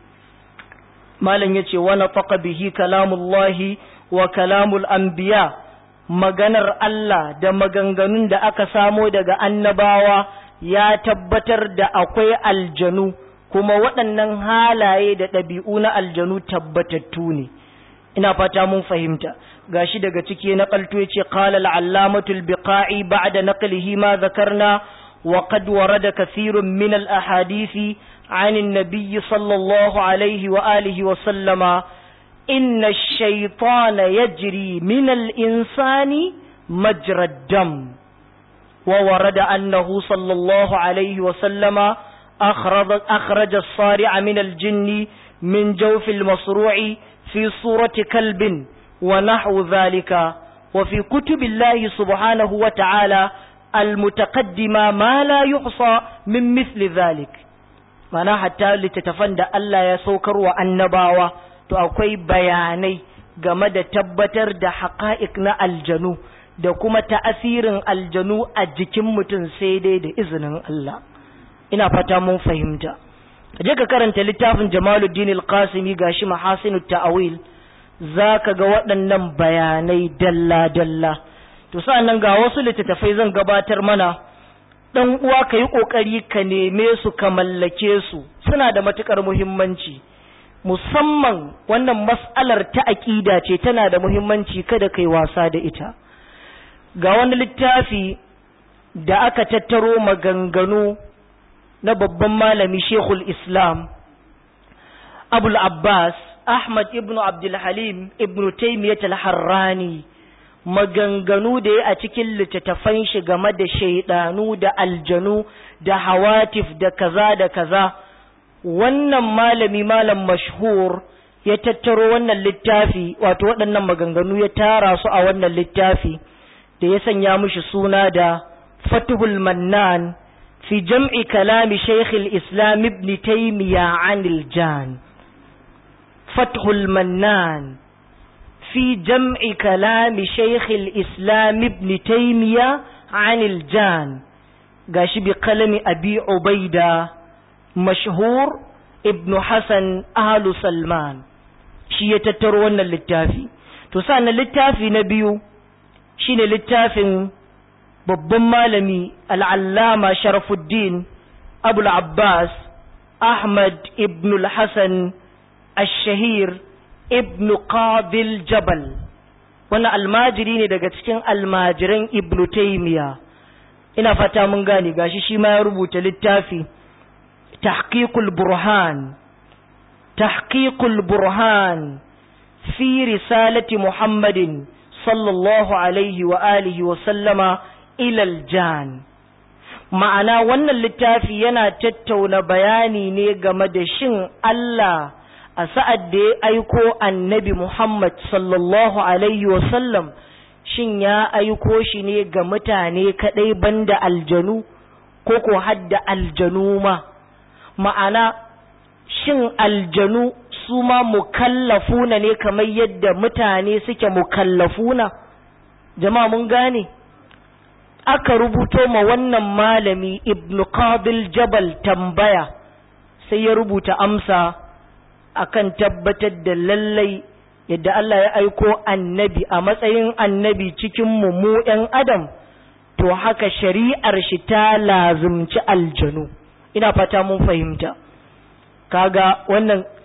malam yace wa nafaqa bihi kalamullahi wa kalamul anbiya maganar Allah da maganganun da aka samo daga annabawa ya tabbatar da akwai aljanu kuma waɗannan halaye da ɗabi'u na aljanu tabbatattu ne ina fata mun fahimta gashi daga ciki na qalto yace qala al-allamatu al-biqa'i ba'da naqlihi ma dhakarna wa qad warada kathirun min al-ahadisi عن النبي صلى الله عليه وآله وسلم إن الشيطان يجري من الإنسان مجرى الدم وورد أنه صلى الله عليه وسلم أخرج, أخرج الصارع من الجن من جوف المصروع في صورة كلب ونحو ذلك وفي كتب الله سبحانه وتعالى المتقدمة ما لا يحصى من مثل ذلك mana hatta littattafan da Allah ya saukar wa annabawa to akwai bayanai game da tabbatar da haƙa'iq na aljanu da kuma ta'asirin aljanu a jikin mutum sai dai da izinin Allah ina fata mun fahimta je ka karanta littafin Jamaluddin al-Qasimi gashi mahasinut ta'awil zaka ga waɗannan bayanai dalla dalla to sa'annan ga wasu littattafai zan gabatar mana dan uwa ka yi ƙoƙari ka neme su ka mallake su suna da matuƙar muhimmanci musamman wannan mas'alar ta aƙida ce tana da muhimmanci kada kai wasa da ita ga wani littafi da aka tattaro maganganu na babban malami shekul islam abul abbas ahmad ibn abdulhalim ibn taimiyyat al-harrani maganganu da ya a cikin littattafan shi game da shaidanu da aljanu da hawatif da kaza da kaza wannan malami malam mashhur ya tattaro wannan littafi wato waɗannan maganganu ya tara su a wannan littafi da ya sanya mishi suna da fatuhul mannan fi jam'i kalami shaykh islam ibn taymiya anil jan fathul mannan في جمع كلام شيخ الإسلام ابن تيمية عن الجان قاش بقلم أبي عبيدة مشهور ابن حسن أهل سلمان شي يتترون للتافي تسانا للتافي نبيو شين للتافي babban malami al'allama sharafuddin abul abbas ahmad ibn al-hassan al-shahir ibnu qabil jabal wannan almajiri ne daga cikin almajiran ibnu taymiya ina fata mun gane gashi shi ma ya rubuta littafi tahqiqul burhan tahqiqul burhan fi risalati muhammadin sallallahu alaihi wa alihi wa sallama ila aljan ma'ana wannan littafi yana tattauna bayani ne game da shin Allah a sa'ad da ya aiko annabi Muhammad sallallahu Alaihi wasallam shin ya aiko shi ne ga mutane kaɗai banda aljanu ko ko hadda aljanu ma ma'ana shin aljanu su ma mukallafuna ne kamar yadda mutane suke mukallafuna jama'a mun gane aka rubuto ma wannan malami ibnu qabil jabal tambaya sai ya rubuta amsa akan tabbatar da lallai yadda Allah ya aiko annabi a matsayin annabi cikin mu mu ɗan adam to haka shari'ar shi ta lazumci aljanu ina fata mun fahimta kaga wannan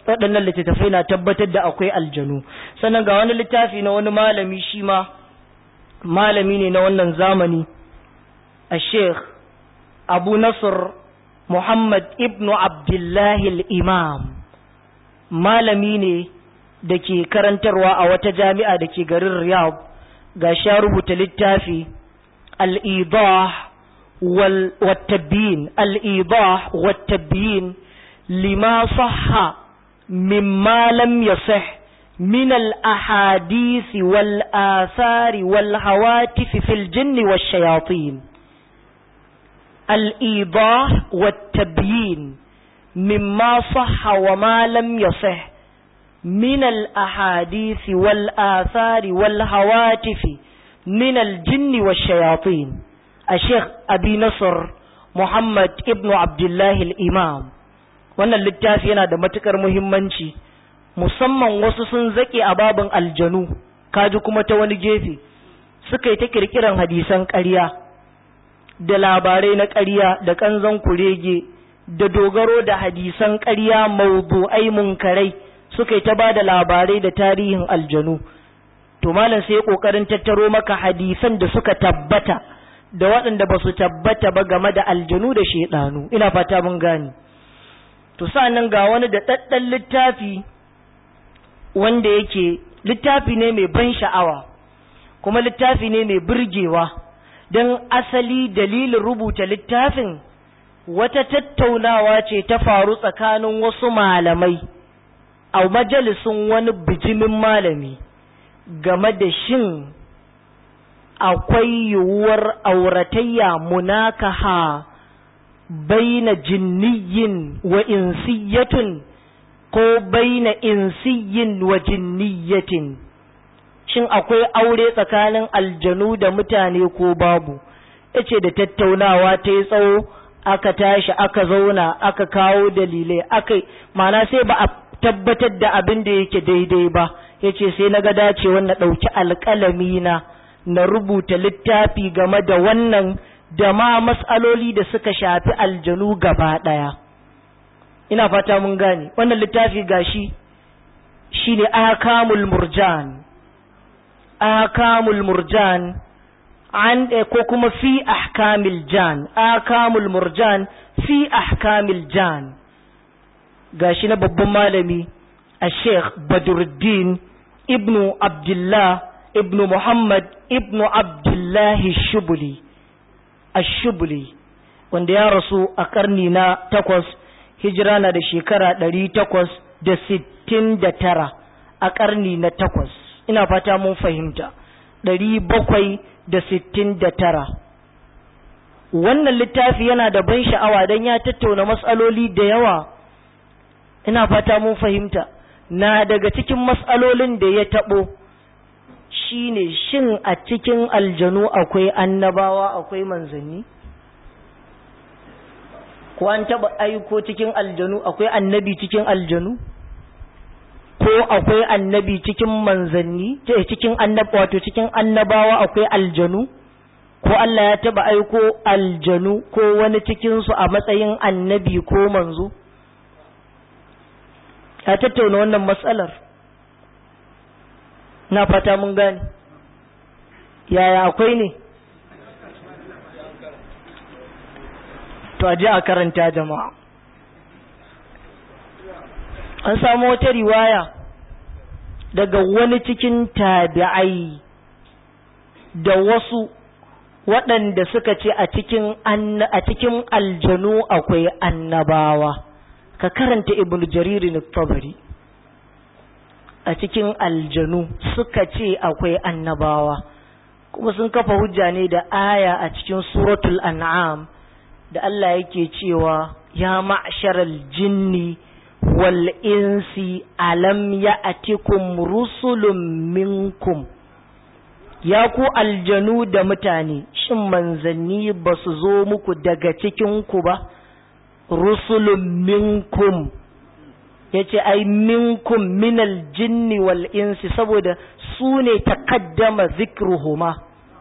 waɗannan littattafai na tabbatar da akwai aljanu sannan ga wani littafi na wani malami shi ma malami ne na wannan zamani a sheikh abu nasr muhammad ibnu abdullahi imam malami ne da ke karantarwa a wata jami'a da ke garin riyadh ga sha rubuta littafi al-idah والتبيين الإيضاح والتبيين لما صح مما لم يصح من الأحاديث والآثار والهواتف في الجن والشياطين الإيضاح والتبيين مما صح وما لم يصح من الأحاديث والآثار والهواتف من الجن والشياطين الشيخ أبي نصر محمد ابن عبد الله الإمام wannan littafi yana da matukar muhimmanci musamman wasu sun zake a babin aljanu kaji kuma ta wani gefe suka yi ta kirkiran hadisan ƙarya da labarai na ƙarya da ƙanzon kurege da dogaro da hadisan ƙarya mawdu'ai munkarai suka yi ta ba da labarai da tarihin aljanu to malam sai kokarin tattaro maka hadisan da suka tabbata da waɗanda ba su tabbata ba game da aljanu da shaidanu ina fata mun gani to sa'annan ga wani da ɗaɗɗan littafi wanda yake littafi ne mai ban sha'awa kuma littafi ne mai burgewa don asali dalilin rubuta littafin wata tattaunawa ce ta faru tsakanin wasu malamai a majalisun wani bijimin malami game da shin akwai yiwuwar auratayya munakaha baina jinniyin wa insiyatun ko baina insiyin wa jinniyatin shin akwai aure tsakanin aljanu da mutane ko babu yace da tattaunawa ta yi tsawo aka tashi aka zauna aka kawo dalilai aka mana sai ba a tabbatar da abin da yake daidai ba yace sai na ga dacewa na ɗauki alƙalami na na rubuta littafi game da wannan da ma matsaloli da suka shafi aljanu gaba ɗaya ina fata mun gane wannan littafi gashi shine akamul murjan akamul murjan an ko kuma fi ahkamil jan akamul murjan fi ahkamil jan gashi na babban malami a sheikh badruddin ibnu abdullah ibnu muhammad ibnu abdullahi shubuli ashubuli wanda ya rasu a karni na takwas hijira na da shekara ɗari takwas da sittin da tara a karni na takwas ina fata mun fahimta ɗari bakwai da sittin da tara wannan littafi yana da ban sha'awa don ya tattauna matsaloli da yawa ina fata mun fahimta na daga cikin matsalolin da ya taɓo shine shin a cikin aljanu akwai annabawa akwai manzanni ko an taba aiko cikin aljanu akwai annabi cikin aljanu ko akwai annabi cikin manzanni cikin annab wato cikin annabawa akwai aljanu ko Allah ya taba aiko aljanu ko wani cikin su a matsayin annabi ko manzo ya tattauna wannan matsalar na fata mun gane yaya akwai ne to aje a karanta jama'a an samu wata riwaya daga wani cikin tabi'ai da wasu waɗanda suka ce a cikin a cikin aljanu akwai annabawa ka karanta ibnu jaririn tabari a cikin aljanu suka ce akwai annabawa kuma sun kafa hujja ne da aya a cikin suratul an'am da Allah yake cewa ya ma'sharal jinni wal insi alam ya'tikum rusulun minkum ya ku aljanu da mutane shin manzanni ba su zo muku daga cikin ku ba rusulun minkum yace ai minkum minal jinni wal insi saboda su ne takaddama zikruhuma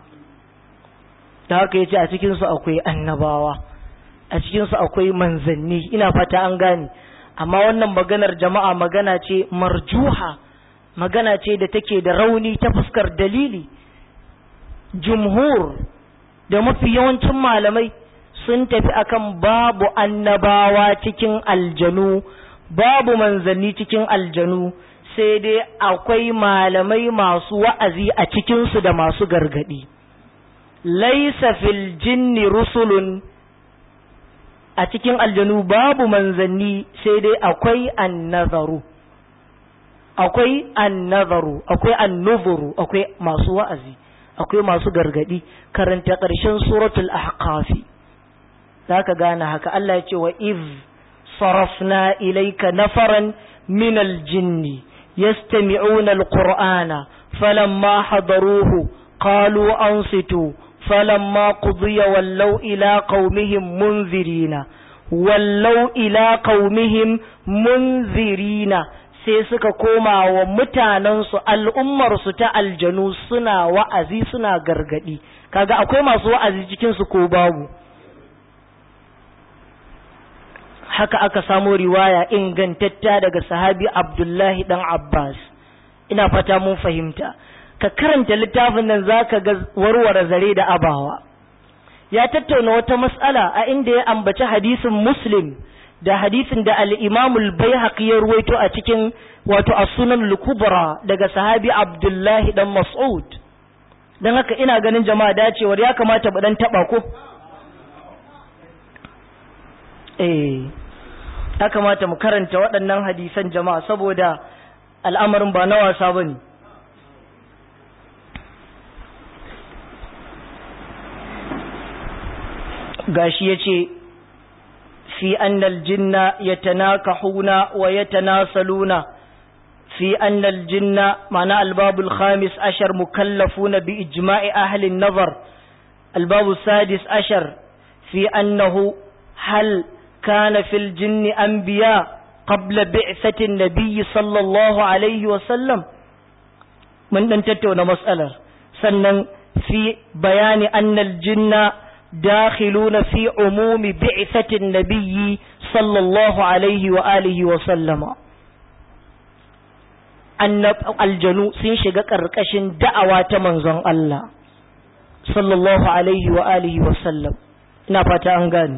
da haka yace a cikin su akwai annabawa a cikin su akwai manzanni ina fata an gane amma wannan maganar jama'a magana ce marjuha magana ce da take da rauni ta fuskar dalili jumhur da mafi yawancin malamai sun tafi akan babu annabawa cikin aljanu babu manzanni cikin aljanu sai dai akwai malamai masu wa'azi a cikinsu da masu gargadi laisa fil jinni rusulun a cikin aljanu babu manzanni sai dai akwai annazaru akwai annazaru akwai annuzuru akwai masu wa'azi akwai masu gargadi karanta ƙarshen suratul ahqafi zaka gane haka Allah ya ce wa iz sarafna ilayka nafaran min aljinni yastami'una alqur'ana falamma hadaruhu qalu ansitu falamma qudiya wallaw ila qaumihim munzirina wallaw ila qaumihim munzirina sai suka koma wa mutanensu al'ummarsu ta aljanu suna wa'azi suna gargadi kaga akwai masu wa'azi cikinsu ko babu haka aka samo riwaya ingantatta daga sahabi abdullahi dan abbas ina fata mun fahimta ka karanta littafin nan zaka ga warware zare da abawa ya tattauna wata mas'ala a inda ya ambaci hadisin muslim da hadisin da al-Imam al-Baihaqi ya ruwaito a cikin wato as-Sunan al-Kubra daga sahabi Abdullahi dan Mas'ud dan haka ina ganin jama'a dacewar ya kamata mu dan taba ko eh ya kamata mu karanta waɗannan hadisan jama'a saboda al'amarin ba na wasa bane gashi yace في أن الجن يتناكحون ويتناسلون في أن الجن معنى الباب الخامس عشر مكلفون بإجماع أهل النظر الباب السادس عشر في أنه هل كان في الجن أنبياء قبل بعثة النبي صلى الله عليه وسلم من أن تتون مسألة سنن في بيان أن الجن داخلون في عموم بعثة النبي صلى الله عليه وآله وسلم أن الجنو سنشق كركش دعوة منزن الله صلى الله عليه وآله وسلم نفت أنغاني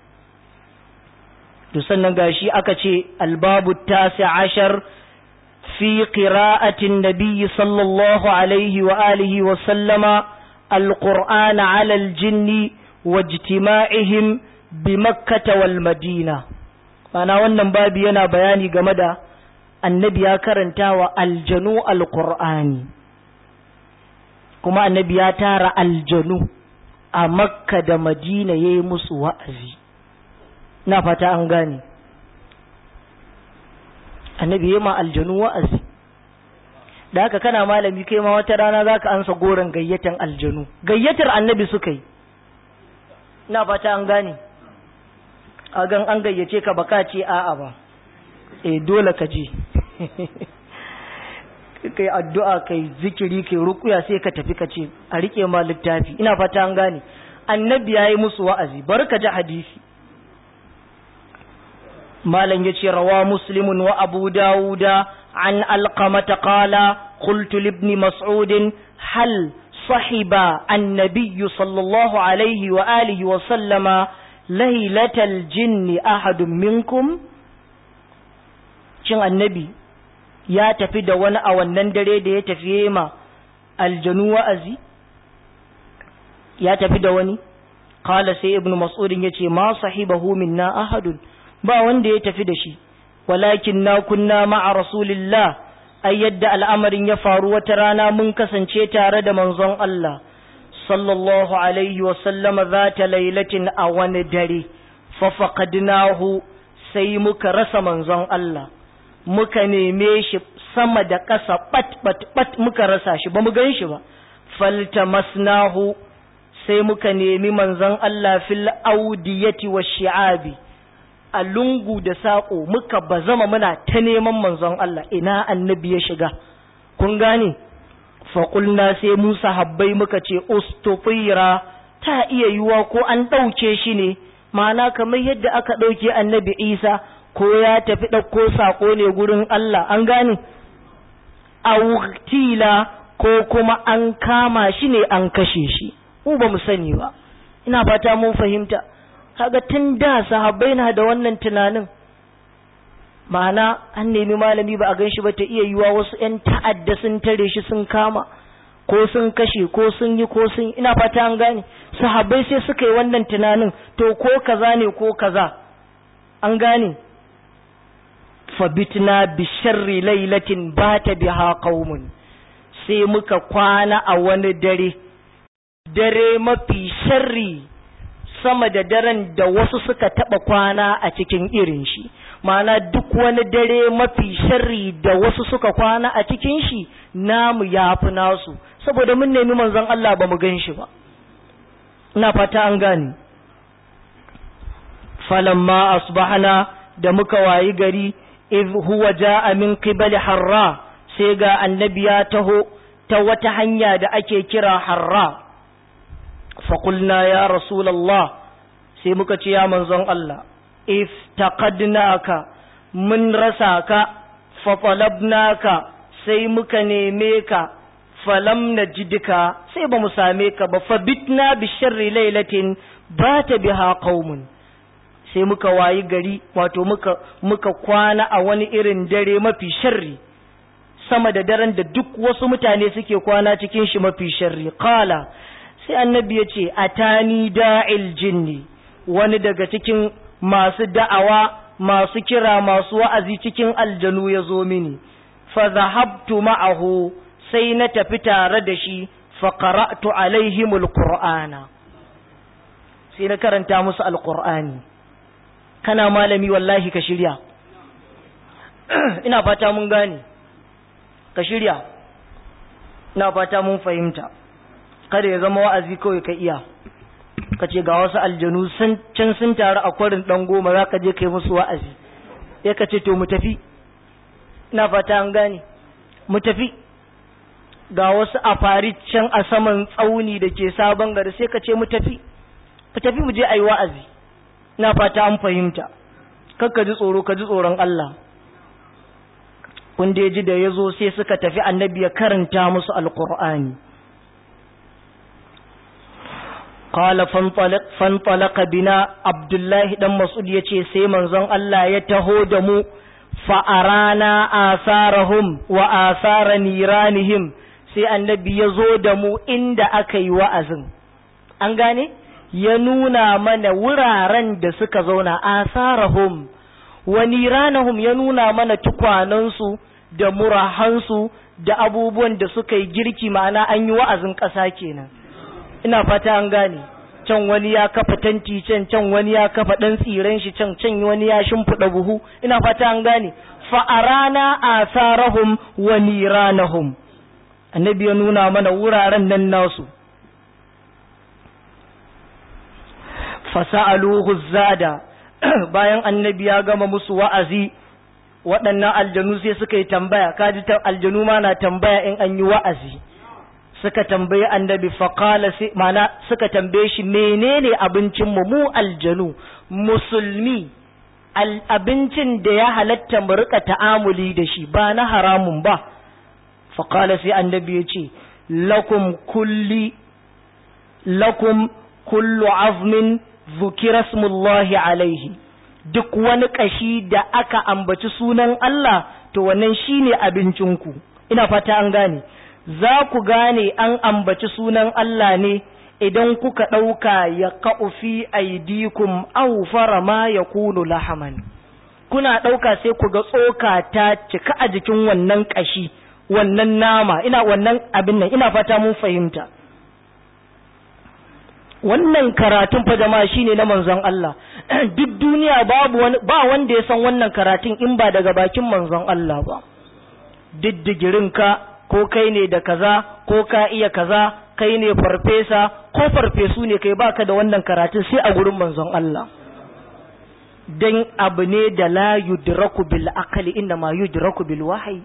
sannan gashi aka ce albabu tasi ashar fi qira'atin nabiyyi sallallahu alaihi wa alihi wa sallama القرآن على الجن واجتماعهم بمكة والمدينة ana wannan babi yana bayani game da annabi ya karanta wa aljanu alqur'ani kuma annabi ya tara aljanu a makka da madina ya yi musu wa'azi na fata an gane annabi ya ma aljanu wa'azi da haka kana malami kai ma wata rana za ka ansa goron gayyatan aljanu gayyatar annabi suka yi na fata an gane a gan an gayyace ka baka ce a'a ba eh dole ka je kai addu'a kai zikiri kai rukuya sai ka tafi ka ce a rike ma littafi ina fata an gane annabi ya yi musu wa'azi bar ka ji hadisi malam ya ce rawa muslimun wa abu dawuda عن ألقمة قال قلت لابن مسعود هل صحب النبي صلى الله عليه وآله وسلم ليلة الجن أحد منكم shin annabi ya tafi da wani a wannan dare da ya tafi ma aljanu wa'azi ya tafi da wani kala sai ibn mas'udin ya ce ma sahibahu minna ahadun ba wanda ya tafi da shi walakin na kunna ma'a rasulillah ai yadda al'amarin ya faru wata rana mun kasance tare da manzon Allah sallallahu alaihi wa sallama za ta lailatin a wani dare fafaqadnahu sai muka rasa manzon Allah muka neme shi sama da ƙasa bat bat bat muka rasa shi ba mu gan shi ba faltamasnahu sai muka nemi manzon Allah fil audiyati wa shi'abi a lungu da saƙo muka bazama muna ta neman manzon Allah ina annabi ya shiga kun gane faƙulna sai musa habbai muka ce ustufira ta iya yiwa ko an ɗauke shi ne ma'ana kamar yadda aka ɗauke annabi isa ko ya tafi ɗauko saƙo ne gurin Allah an gane autila ko kuma an kama shi ne an kashe shi mu ba mu sani ba ina fata mun fahimta kaga tun da sahabbai na da wannan tunanin ma'ana an nemi malami ba a gan shi ba ta iya yiwa wasu 'yan ta'adda sun tare shi sun kama ko sun kashe ko sun yi ko sun ina fata an gane sahabbai sai suka yi wannan tunanin to ko kaza ne ko kaza an gane fabitna bi sharri lailatin bata biha qaumun sai muka kwana a wani dare dare mafi sharri sama da daren da wasu suka taba kwana a cikin irin shi ma'ana duk wani dare mafi sharri da wasu suka kwana a cikin shi namu yafi nasu saboda mun nemi manzon Allah ba mu gan shi ba ina fata an gane falamma asbahna da muka wayi gari iz huwa jaa min qibali harra sai ga annabi ya taho ta wata hanya da ake kira harra faƙulna ya rasulallah sai muka ce ya manzon Allah iftaqadnaka mun rasa ka fatalabnaka sai muka neme ka falam najidka sai ba mu same ka ba fabitna bi sharri lailatin bata biha qaumun sai muka wayi gari wato muka muka kwana a wani irin dare mafi sharri sama da daren da duk wasu mutane suke kwana cikin shi mafi sharri qala sai annabi ya ce atani da'il jinni wani daga cikin masu da'awa masu kira masu wa'azi cikin aljanu ya zo mini fa zahabtu ma'ahu sai na tafi tare da shi fa qara'tu alaihimul qur'ana sai na karanta musu alqur'ani kana malami wallahi ka shirya ina fata mun gane ka shirya ina fata mun fahimta kada ya zama wa'azi kawai ka iya ka ce ga wasu aljanu can sun taru a kwarin ɗan goma za ka je kai musu wa'azi sai ka ce to mu tafi ina fata an gane mu tafi ga wasu a fari can a saman tsauni da ke sabon gari sai ka ce mu tafi ka tafi mu je a yi wa'azi ina fata an fahimta kar ka ji tsoro ka ji tsoron Allah kun da ji da ya zo sai suka tafi annabi ya karanta musu alkur'ani qala fantalaq bina abdullahi dan mas'ud yace sai manzon Allah ya taho da mu fa arana asarahum wa asara niranihim sai annabi ya zo da mu inda aka yi wa'azin an gane ya nuna mana wuraren da suka zauna asarahum wa niranahum ya nuna mana tukwanansu da murahansu da abubuwan da suka yi girki ma'ana an yi wa'azin ƙasa kenan ina fata an gane can wani ya kafa tanti can can wani ya kafa ɗan tsiren shi can can wani ya shimfiɗa buhu ina fata an gane fa'arana asarahum wa niranahum annabi ya nuna mana wuraren nan nasu fasa'aluhu zada bayan annabi ya gama musu wa'azi waɗannan aljanu sai suka yi tambaya kaji ta aljanu ma na tambaya in an yi wa'azi suka tambayi annabi faƙala sai mana suka tambaye shi menene abincin mu mu aljanu musulmi abincin da ya halatta mu rika ta'amuli da shi ba na haramun ba faƙala sai annabi ya ce lakum kulli lakum kullu azmin zukira smullahi alaihi duk wani kashi da aka ambaci sunan Allah to wannan shine abincinku ina fata an gane za ku gane an ambaci sunan Allah ne idan kuka ɗauka ya fi aidikum aw fara ma ya kunu lahaman kuna ɗauka sai ku ga tsoka ta cika a jikin wannan kashi wannan nama ina wannan abin nan ina fata mun fahimta wannan karatun fa jama'a shine na manzon Allah duk duniya babu wani ba wanda ya san wannan karatun in ba daga bakin manzon Allah ba diddigirin ka ko kai ne da kaza ko ka iya kaza kai ne farfesa ko farfesu ne kai baka da wannan karatun sai a gurin manzon Allah dan abu ne da la yudraku bil aqli inna ma yudraku bil wahyi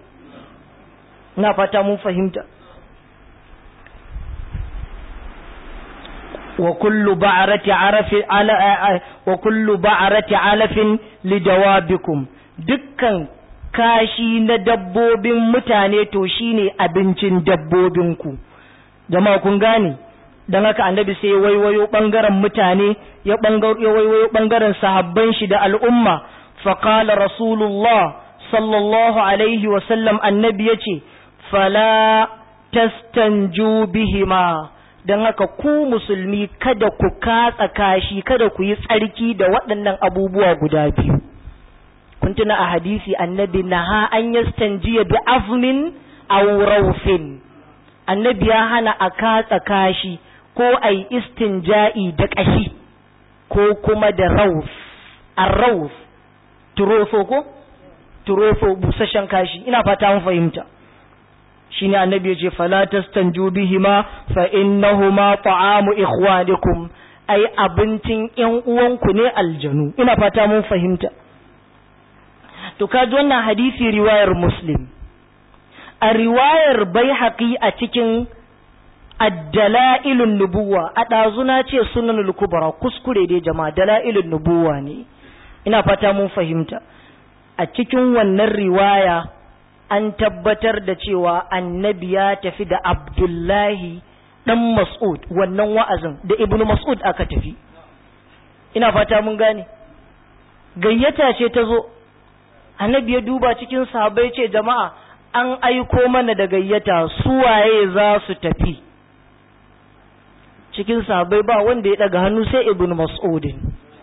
na fata mun fahimta wa kullu ba'rati arafin ala wa kullu ba'rati alafin lidawabikum dukkan kashi na dabbobin mutane to shine abincin dabbobinku jama'a kun gane dan haka annabi sai waiwayo bangaren mutane ya waiwayo bangaren sahabban shi da al'umma faqala rasulullah sallallahu alaihi wa sallam annabi yace fala tastanju bihima dan haka ku musulmi kada ku katsa kashi kada ku yi tsarki da waɗannan abubuwa guda biyu kun tuna a hadisi annabi naha an yastanjiya bi azmin aw rawfin annabi ya hana a katsa kashi ko a yi istinja'i da ƙashi ko kuma da rauf a rauf turofo ko turofo busasshen kashi ina fata mun fahimta shine annabi ya ce fala tastanju bihima fa innahuma ta'amu ikhwanikum ai abincin ƴan uwanku ne aljanu ina fata mun fahimta to kaji wannan hadisi riwayar muslim a riwayar baihaqi a cikin addala'ilun nubuwa a ɗazuna ce sunanul kubra kuskure dai jama'a dala'ilun nubuwa ne ina fata mun fahimta a cikin wannan riwaya an tabbatar da cewa annabi ya tafi da abdullahi dan mas'ud wannan wa'azin da ibnu mas'ud aka tafi ina fata mun gane gayyata ce ta zo annabi ya duba cikin sahabbai ce jama'a an aiko mana da gayyata suwaye za su tafi cikin sahabbai ba wanda ya daga hannu sai ibn mas'udin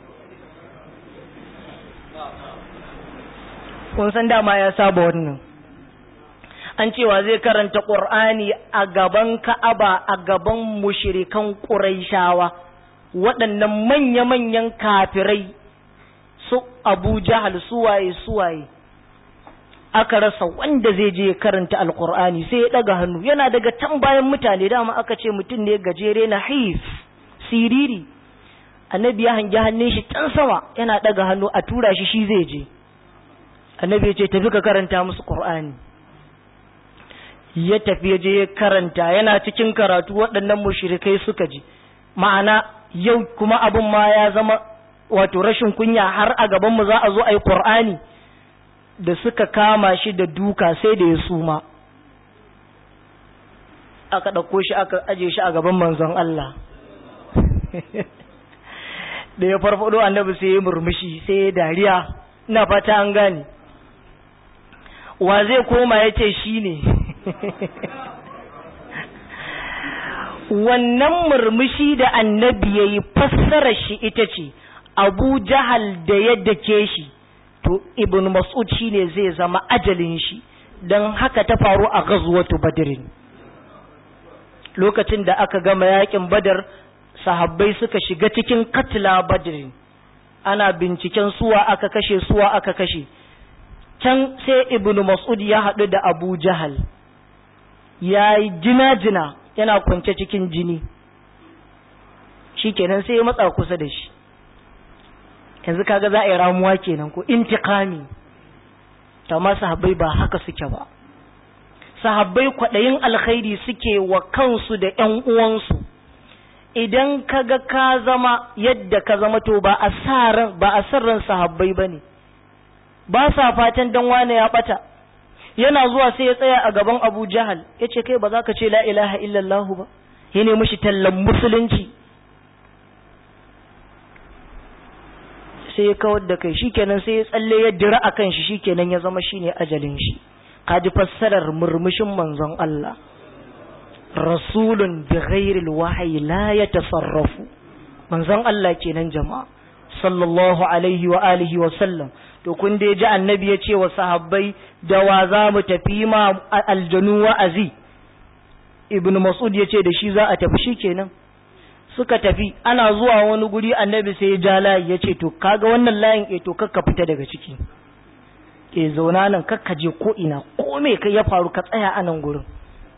kun san dama ya saba wannan an cewa zai karanta qur'ani a gaban ka'aba a gaban mushrikan quraishawa waɗannan manya-manyan kafirai su abu jahal suwaye suwaye aka rasa wanda zai je karanta alkur'ani sai ya daga hannu yana daga can bayan mutane dama aka ce mutum ne gajere na haif siriri annabi ya hangi hannun shi can sama yana daga hannu a tura shi shi zai je annabi ya ce tafi ka karanta musu qur'ani ya tafi ya je ya karanta yana cikin karatu waɗannan mushrikai suka ji ma'ana yau kuma abin ma ya zama wato rashin kunya har a gaban mu za a zo a yi qur'ani da suka kama shi da duka sai da ya suma aka ɗauko shi aka aje shi a gaban manzon Allah da ya farfado annabi sai ya murmushi sai ya dariya ina fata an gane wa zai koma ya ce shi ne wannan murmushi da annabi ya yi fassara shi ita ce abu jahal da ya dake shi to ibn mas'ud shine zai zama ajalin shi don haka ta faru a ghazwatu badrin lokacin da aka gama yakin badar sahabbai suka shiga cikin katla badrin ana binciken suwa aka kashe suwa aka kashe can sai ibn mas'ud ya haɗu da abu jahal ya yi jina-jina yana kwance cikin jini shikenan sai ya matsa kusa da shi yanzu kaga za a yi ramuwa kenan ko intiqami amma sahabbai ba haka suke ba sahabbai kwaɗayin alkhairi suke wa kansu da ƴan uwansu idan kaga ka zama yadda ka zama to ba a sa ba a sarran sahabbai bane ba sa fatan dan wane ya bata yana zuwa sai ya tsaya a gaban Abu Jahal yace kai ba za ka ce la ilaha illallah ba ya nemi shi tallan musulunci sai ya kawar da kai shikenan sai ya tsalle ya dira akan shi shikenan ya zama shine ajalin shi kaji fassarar murmushin manzon Allah rasulun bi ghairil wahyi la yatasarrafu manzon Allah kenan jama'a sallallahu alaihi wa alihi wa sallam to kun dai ji annabi ya ce wa sahabbai da wa za mu tafi ma aljanu wa'azi ibn mas'ud ya ce da shi za a tafi shikenan suka tafi ana zuwa wani guri annabi sai ya ja layi ya ce to kaga wannan layin eh to kakka fita daga ciki ke zauna nan kakka je ko ina ko me kai ya faru ka tsaya a nan gurin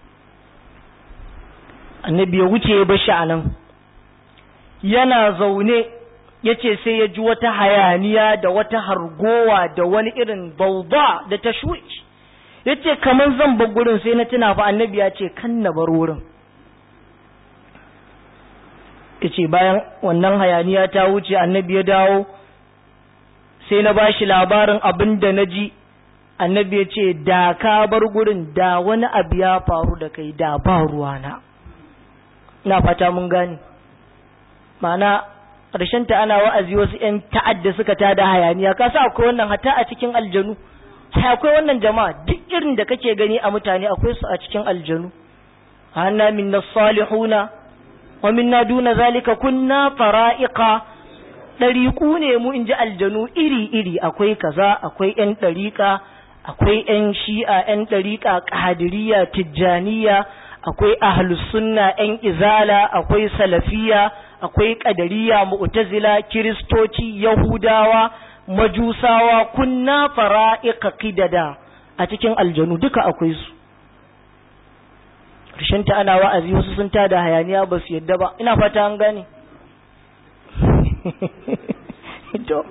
annabi ya wuce ya bashi a nan yana zaune ya ce sai ya ji wata hayaniya da wata hargowa da wani irin bauba da ta shuci ya ce kamar zan bar gurin sai na tuna fa annabi ya ce kan na bar wurin yace bayan wannan hayaniya ta wuce annabi ya dawo sai na bashi labarin abin da na ji annabi ya ce da ka bar gurin da wani abu ya faru da kai da ba ruwana na fata mun gani ma'ana ta ana wa'azi wasu 'yan ta'adda suka tada hayaniya ka sa akwai wannan hata a cikin aljanu sai akwai wannan jama'a duk irin da kake gani a mutane akwai su a cikin aljanu hanna minna salihuna wa minna duna zalika kunna fara'iqa ɗariƙu ne mu in ji aljanu iri-iri akwai kaza akwai 'yan ɗariƙa akwai 'yan shi'a 'yan ɗariƙa ƙadiriya tijjaniya akwai sunna 'yan izala akwai salafiya akwai ƙadariya mu'tazila kiristoci yahudawa majusawa kunna fara'iqa qidada a cikin aljanu duka akwai su ta ana wa'azi wasu sun tada hayaniya ba su yadda ba ina fata an gane to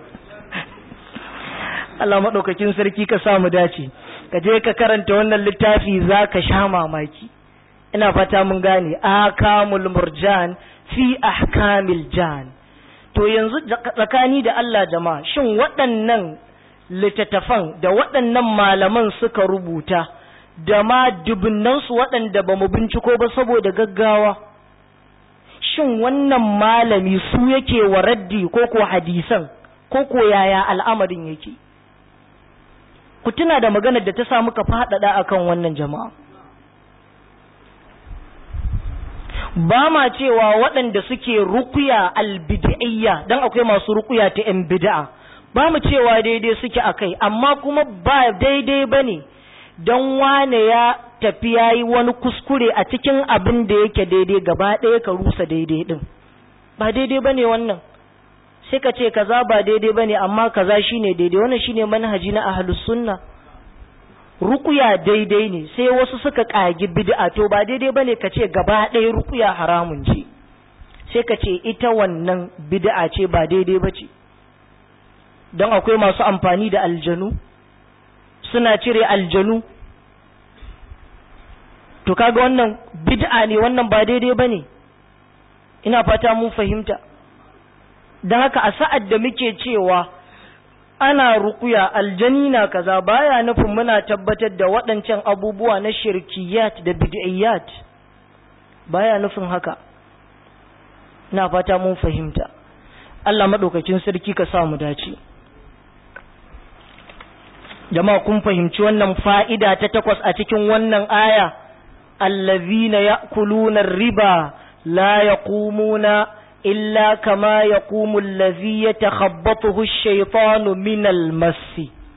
Allah maɗaukakin sarki ka samu dace ka je ka karanta wannan littafi za ka sha mamaki ina fata mun gane akamul murjan fi ahkamil jan to yanzu tsakani da Allah jama'a shin waɗannan littattafan da waɗannan malaman suka rubuta da ma dubunnansu waɗanda ba mu binciko ba saboda gaggawa shin wannan malami su yake wa raddi ko ko hadisan ko ko yaya al'amarin yake ku tuna da maganar da ta sa muka faɗaɗa akan wannan jama'a ba ma cewa waɗanda suke rukuya albid'iyya dan akwai masu rukuya ta yan bid'a ba mu cewa daidai suke akai amma kuma ba daidai bane don wane ya tafi ya yi wani kuskure a cikin abin da yake daidai gaba ɗaya ka rusa daidai ɗin ba daidai ba ne wannan sai ka ce kaza ba daidai ba ne amma kaza shi ne daidai wannan shi ne manhaji na ahalus sunna rukuya daidai ne sai wasu suka ƙagi bid'a to ba daidai ba ne ka ce gaba ɗaya rukuya haramun ce sai ka ce ita wannan bid'a ce ba daidai ba ce don akwai masu amfani da aljanu suna cire aljanu to kaga wannan bid'a ne wannan ba daidai bane ina fata mun fahimta dan haka a sa'ad da muke cewa ana rukuya aljani na kaza baya nufin muna tabbatar da waɗancan abubuwa na shirkiyat da bid'iyat baya nufin haka ina fata mun fahimta Allah madaukakin sarki ka sa mu dace jama'a kun fahimci wannan fa'ida ta takwas a cikin wannan aya allazina ya'kuluna riba la yaqumuna illa kama yaqumu allazi yatakhabbathu ash-shaytanu min al-mass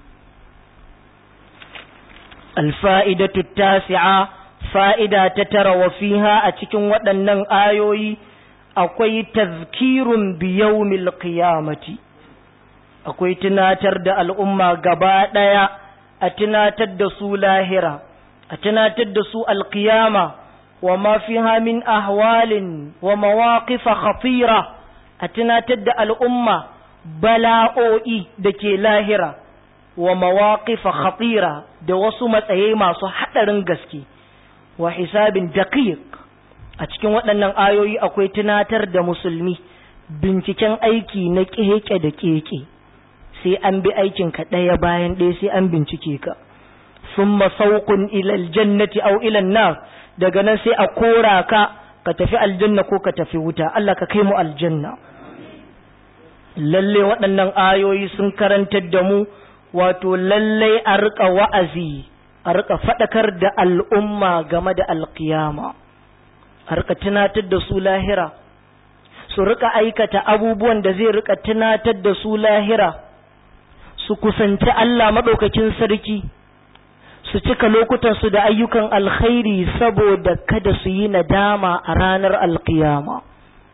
الفائدة التاسعة فائدة تترى وفيها أتكن ودنن آيوي أكوي تذكير بيوم القيامة akwai tunatar da al'umma gaba ɗaya a tunatar da su lahira, a tunatar da su alƙiyama wa mafi hamin ahwalin wa mawaƙifa khafira a tunatar da al'umma bala'o'i da ke lahira wa mawaƙifa khafira da wasu matsayi masu haɗarin gaske wa hisabin daƙiƙ a cikin waɗannan ayoyi akwai tunatar da musulmi binciken aiki na keke da keke. sai an bi aikinka ɗaya bayan ɗaya sai an bincike ka sun masaukun ilal jannati au ilal nar daga nan sai a kora ka ka tafi aljanna ko ka tafi wuta Allah ka kai mu aljanna lalle waɗannan ayoyi sun karantar da mu wato lalle a riƙa wa'azi a riƙa faɗakar da al'umma game da alƙiyama a riƙa tunatar da su lahira su riƙa aikata abubuwan da zai riƙa tunatar da su lahira su kusanci Allah maɗaukakin sarki su cika lokutansu da ayyukan alkhairi saboda kada su yi nadama a ranar alkiyama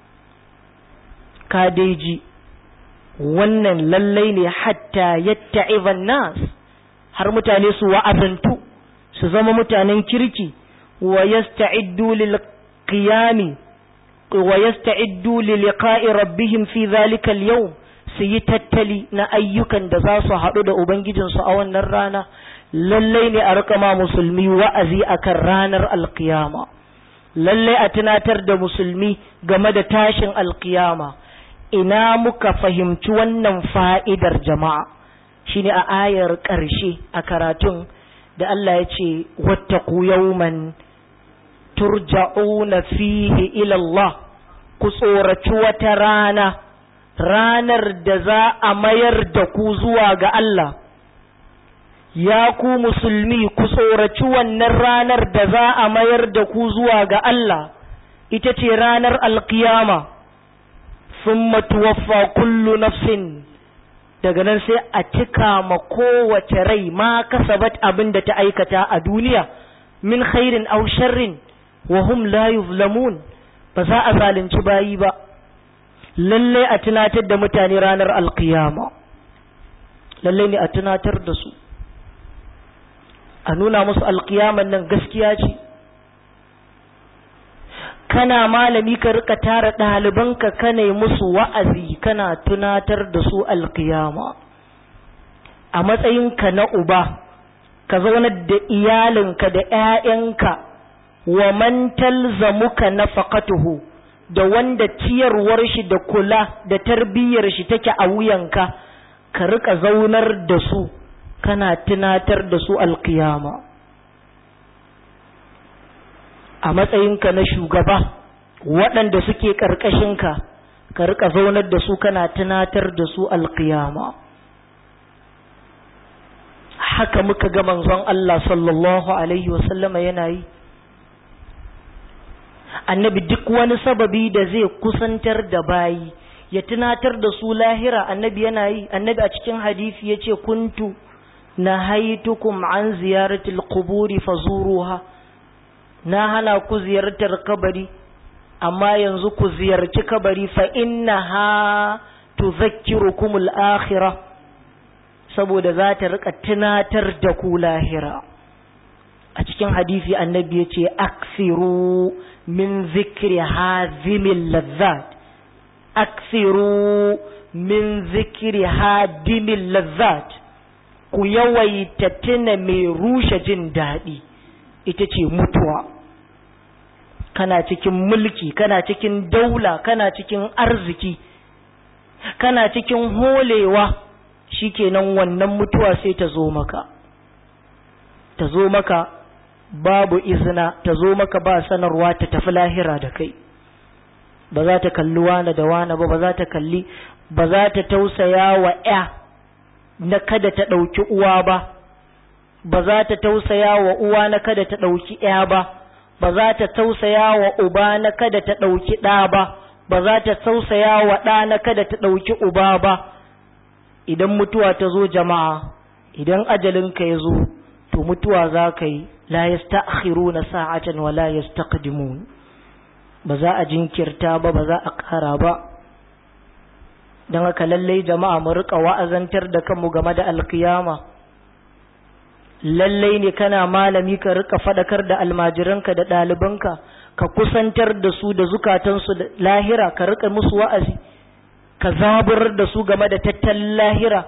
kadeji wannan lallai ne hatta yatta nas har mutane su wa'azantu su zama mutanen kirki wa yasta'iddu lil qiyami wa yasta'iddu li liqa'i rabbihim fi dhalika al-yawm su yi tattali na ayyukan da za su haɗu da Ubangijinsu a wannan rana, lallai ne a rika ma musulmi wa'azi a kan ranar alkiyama. lalle a tunatar da musulmi game da tashin alkiyama ina muka fahimci wannan fa'idar jama'a shine a ayar ƙarshe a karatun da Allah ya ce wattaku yawman turja'una fihi ila Allah ku tsoraci wata rana ranar da za a mayar da ku zuwa ga Allah ya ku musulmi ku tsoraci wannan ranar da za a mayar da ku zuwa ga Allah ita ce ranar alkiyama summa tuwaffa kullu nafsin daga nan sai a cika ma kowace rai ma kasabat abin da ta aikata a duniya min khairin aw sharrin wa hum la yuzlamun ba za a zalunci bayi ba lalle a tunatar da mutane ranar alkiyama lalle ne a tunatar da su a nuna musu alkiyaman nan gaskiya ce kana malami ka rika tara ɗalibanka kana yi musu wa'azi kana tunatar da su alkiyama a matsayinka na uba ka zaunar da iyalinka da ‘ya'yanka wa man talzamuka nafaqatuhu da wanda ciyarwar shi da kula da tarbiyyar shi take a wuyanka ka rika zaunar da su kana tunatar da su alkiyama a matsayinka na shugaba waɗanda suke ƙarƙashinka ka rika zaunar da su kana tunatar da su alkiyama haka muka ga manzon Allah sallallahu alaihi wasallama yana yi annabi duk wani sababi da zai kusantar da bayi ya tunatar da su lahira annabi yana yi annabi a cikin hadisi ya ce kuntu na haitukum an ziyaratul quburi fazuruha na hana ku ziyartar kabari amma yanzu ku ziyarci kabari fa innaha tuzakkirukum al-akhirah saboda za ta rika tunatar da ku lahira a cikin hadisi annabi ya ce aksiru min zikri hazimil lazzat aksiru min zikri hadimil lazzat ku yawaita tuna mai rushe jin daɗi ita ce mutuwa kana cikin mulki kana cikin daula kana cikin arziki kana cikin holewa shikenan wannan mutuwa sai ta zo maka ta zo maka babu izina ta zo maka ba sanarwa ta tafi lahira da kai ba za ta kalli wane da wane ba ba za ta kalli ba za ta tausaya wa ya na kada ta ɗauki uwa ba ba za ta tausaya wa uwa na kada ta ɗauki ya ba ba za ta tausaya wa uba na kada ta ɗauki ɗa ba ba za ta tausaya wa ɗa na kada ta ɗauki uba ba idan mutuwa ta zo jama'a idan ajalinka ya zo to mutuwa za ka yi la yasta'khiruna sa'atan wa la yastaqdimun ba za a jinkirta ba ba za a ƙara ba don haka lallai jama'a mu rika wa'azantar da kanmu game da alkiyama lallai ne kana malami ka rika fadakar da almajiranka da ɗalibanka ka kusantar da su da zukatansu da lahira ka rika musu wa'azi ka zaburar da su game da tattalin lahira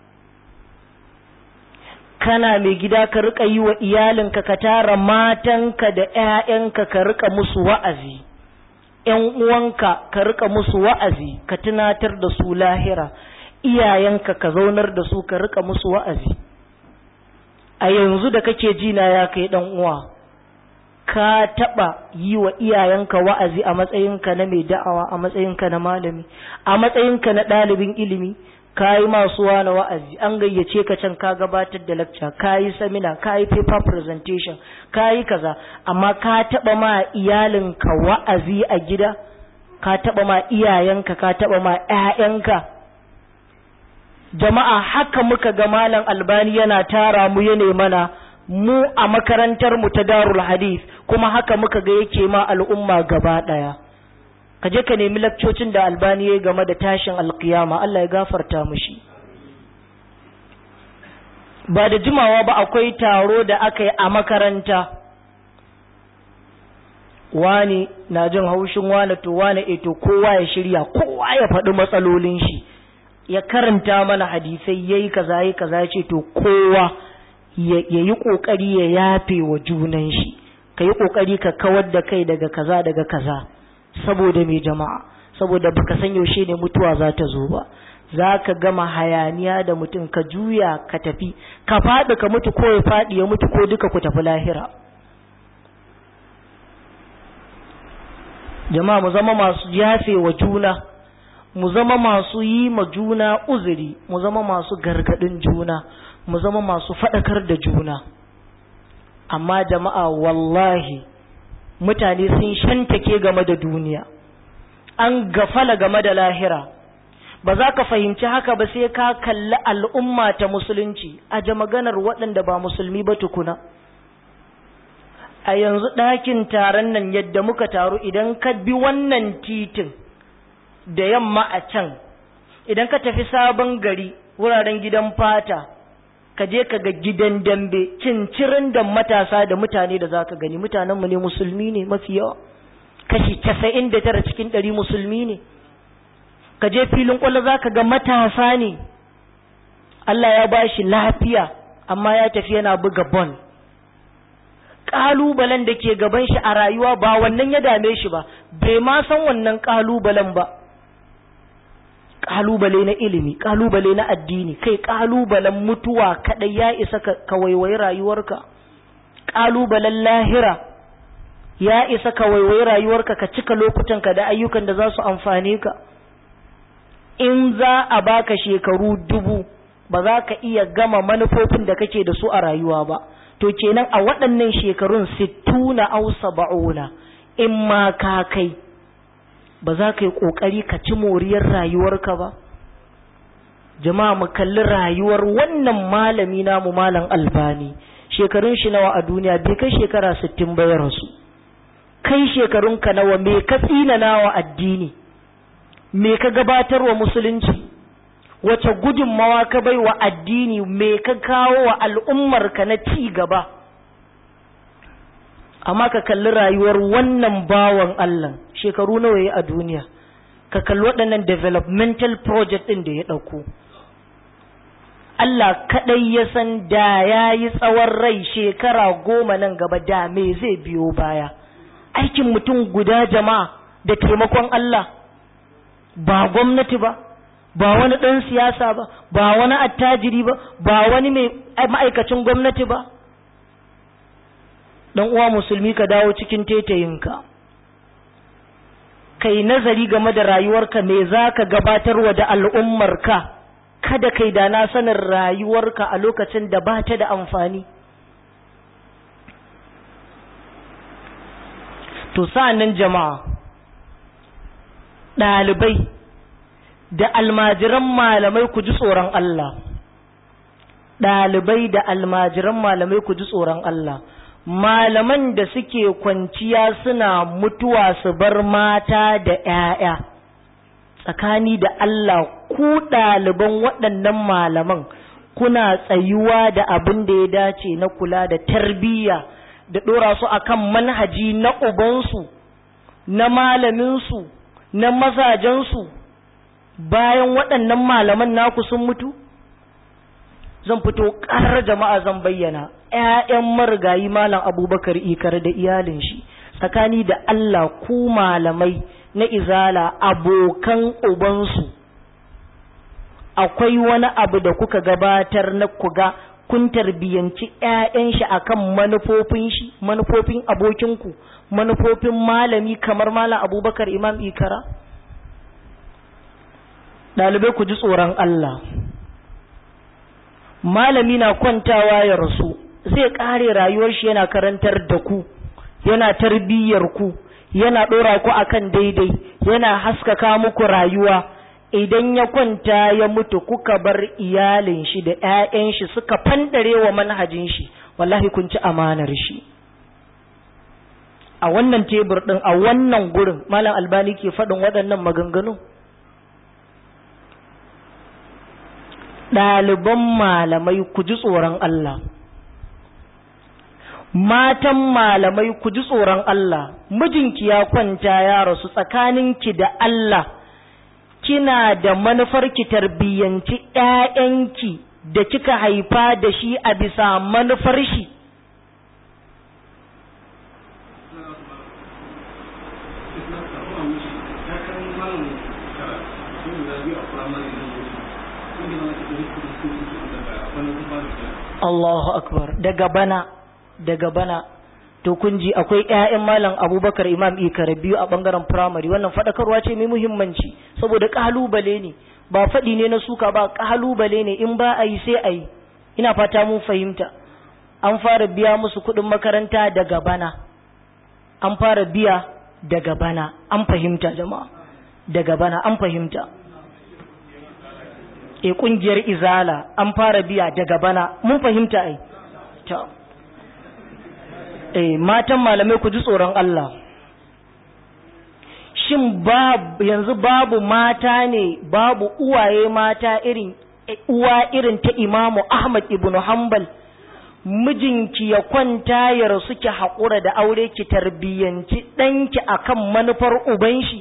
kana mai gida ka rika yi wa iyalinka ka tara matanka da ‘ya'yanka ka rika musu wa'azi ‘yan uwanka ka rika musu wa'azi ka tunatar da su lahira iyayenka ka zaunar da su ka rika musu wa'azi a yanzu da kake jina ya kai ɗan uwa ka taɓa yi wa iyayenka wa'azi a matsayinka na mai da'awa a matsayinka na malami a matsayinka na ɗalibin ilimi ka yi masu wani wa'azi an gayyace ka can ka gabatar da lecture ka yi samina ka yi paper presentation ka yi kaza amma ka taɓa ma iyalinka wa'azi a gida ka taɓa ma iyayenka ka taɓa ma ‘ya'yanka jama'a haka muka ga malam albani yana tara mu ya mana mu a makarantar mu ta darul hadith kuma haka muka ga yake ma al'umma gaba ɗaya ka je ka nemi lakcocin da albani ya game da tashin alkiyama Allah ya gafarta mushi ba da jimawa ba akwai taro da aka yi a makaranta wani na jin haushin wani to wani eto kowa ya shirya kowa ya faɗi matsalolin shi ya karanta mana hadisai ya yi kaza ya kaza ya ce to kowa ya yi ƙoƙari ya yafe wa junan shi ka yi ƙoƙari ka kawar da kai daga kaza daga kaza saboda mai jama'a saboda baka san yaushe ne mutuwa za ta zo ba za ka gama hayaniya da mutum ka juya ka tafi ka faɗi ka mutu ko ya faɗi ya mutu ko duka ku tafi lahira jama'a mu zama masu yafe wa juna mu zama masu yi ma juna uzuri mu zama masu gargadin juna mu zama masu faɗakar da juna amma jama'a wallahi mutane sun shantake game da duniya an gafala game da lahira ba za ka fahimci haka ba sai ka kalli al'umma ta musulunci a ja maganar waɗanda ba musulmi ba tukuna a yanzu ɗakin taron nan yadda muka taru idan ka bi wannan titin da yamma a can idan ka tafi sabon gari wuraren gidan fata ka je ka ga gidan dambe cincirin da matasa da mutane da za ka gani mutanenmu ne musulmi ne mafi yawa kashi casa'in da tara cikin ɗari musulmi ne ka je filin ƙwallo za ka ga matasa ne Allah ya ba shi lafiya amma ya tafi yana buga bon ƙalubalen da ke gaban shi a rayuwa ba wannan ya dame shi ba bai ma san wannan ƙalubalen ba ƙalubale na ilimi ƙalubale na addini kai ƙalubalen mutuwa kaɗai ya isa ka waiwayi rayuwarka ƙalubalen lahira ya isa ka waiwayi rayuwarka ka cika lokutanka da ayyukan da za su amfane ka in za a baka shekaru dubu ba za ka iya gama manufofin da kake da su a rayuwa ba to kenan a waɗannan shekarun sittuna au saba'una in ma ka kai ba za ka yi ƙoƙari ka ci moriyar rayuwarka ba jama'a mu kalli rayuwar wannan malami namu malam albani shekarun shi nawa a duniya bai kai shekara sittin ba ya rasu kai shekarunka nawa me ka tsina nawa addini me ka gabatar wa musulunci wace gudunmawa ka bai wa addini me ka kawo wa al'ummarka na ci gaba amma ka kalli rayuwar wannan bawan Allah shekaru nawa ya a duniya ka kalli waɗannan developmental project ɗin da ya ɗauko Allah kaɗai ya san da ya yi tsawon rai shekara goma nan gaba da me zai biyo baya aikin mutum guda jama'a da taimakon Allah ba gwamnati ba ba wani ɗan siyasa ba ba wani attajiri ba ba wani mai ma'aikacin gwamnati ba dan uwa musulmi ka dawo cikin tetayinka kai nazari game da rayuwarka me za ka gabatarwa da al'ummarka kada kai da na sanin rayuwarka a lokacin da ba ta da amfani to sa'annan jama'a ɗalibai da almajiran malamai ku ji tsoron Allah ɗalibai da almajiran malamai ku ji tsoron Allah malaman da suke kwanciya suna mutuwa su bar mata da ‘ya'ya tsakani da Allah ku ɗaliban waɗannan malaman kuna tsayuwa da abin da ya dace na kula da tarbiyya da ɗora su akan manhaji na ubansu na malaminsu na mazajensu bayan waɗannan malaman naku sun mutu zan fito ƙarar jama'a zan bayyana ‘ya'yan marigayi malam abubakar ikar da iyalin shi tsakani da Allah ku malamai na izala abokan ubansu akwai wani abu da kuka gabatar na kuga kun tarbiyyanci ‘ya'yan shi akan manufofin shi manufofin abokinku manufofin malami kamar malam abubakar imam ikara ɗalibai ku ji tsoron Allah malami na kwantawa ya rasu zai ƙare rayuwar shi yana karantar da ku yana tarbiyyar ku yana ɗora ku akan daidai yana haskaka muku rayuwa idan ya kwanta ya mutu kuka bar iyalin shi da ‘ya'yan shi suka fandare wa manhajin shi wallahi kun ci amanar shi a wannan tebur ɗin a wannan gurin malam albani ke faɗin waɗannan maganganu ɗaliban malamai ku ji tsoron Allah matan malamai ku ji tsoron Allah mijinki ya kwanta ya rasu tsakaninki da Allah kina da manufar ki tarbiyyanci ƴaƴanki da kika haifa da shi a bisa manufar shi Allahu akbar daga bana daga bana to kun ji akwai ƴaƴan malam Abubakar Imam Ikara biyu a bangaren primary wannan fadakarwa ce mai muhimmanci saboda kalubale ne ba faɗi ne na suka ba kalubale ne in ba a yi sai a yi ina fata mun fahimta an fara biya musu kuɗin makaranta daga bana an fara biya daga bana an fahimta jama'a daga bana an fahimta e kungiyar izala an fara biya daga bana mun fahimta ai ta eh matan malamai ku ji tsoron Allah shin babu yanzu babu mata ne babu uwaye mata irin uwa irin ta Imamu Ahmad ibn Hanbal mijinki ya kwanta ya rasu ki haƙura da aure ki tarbiyyanci ɗanki akan manufar uban shi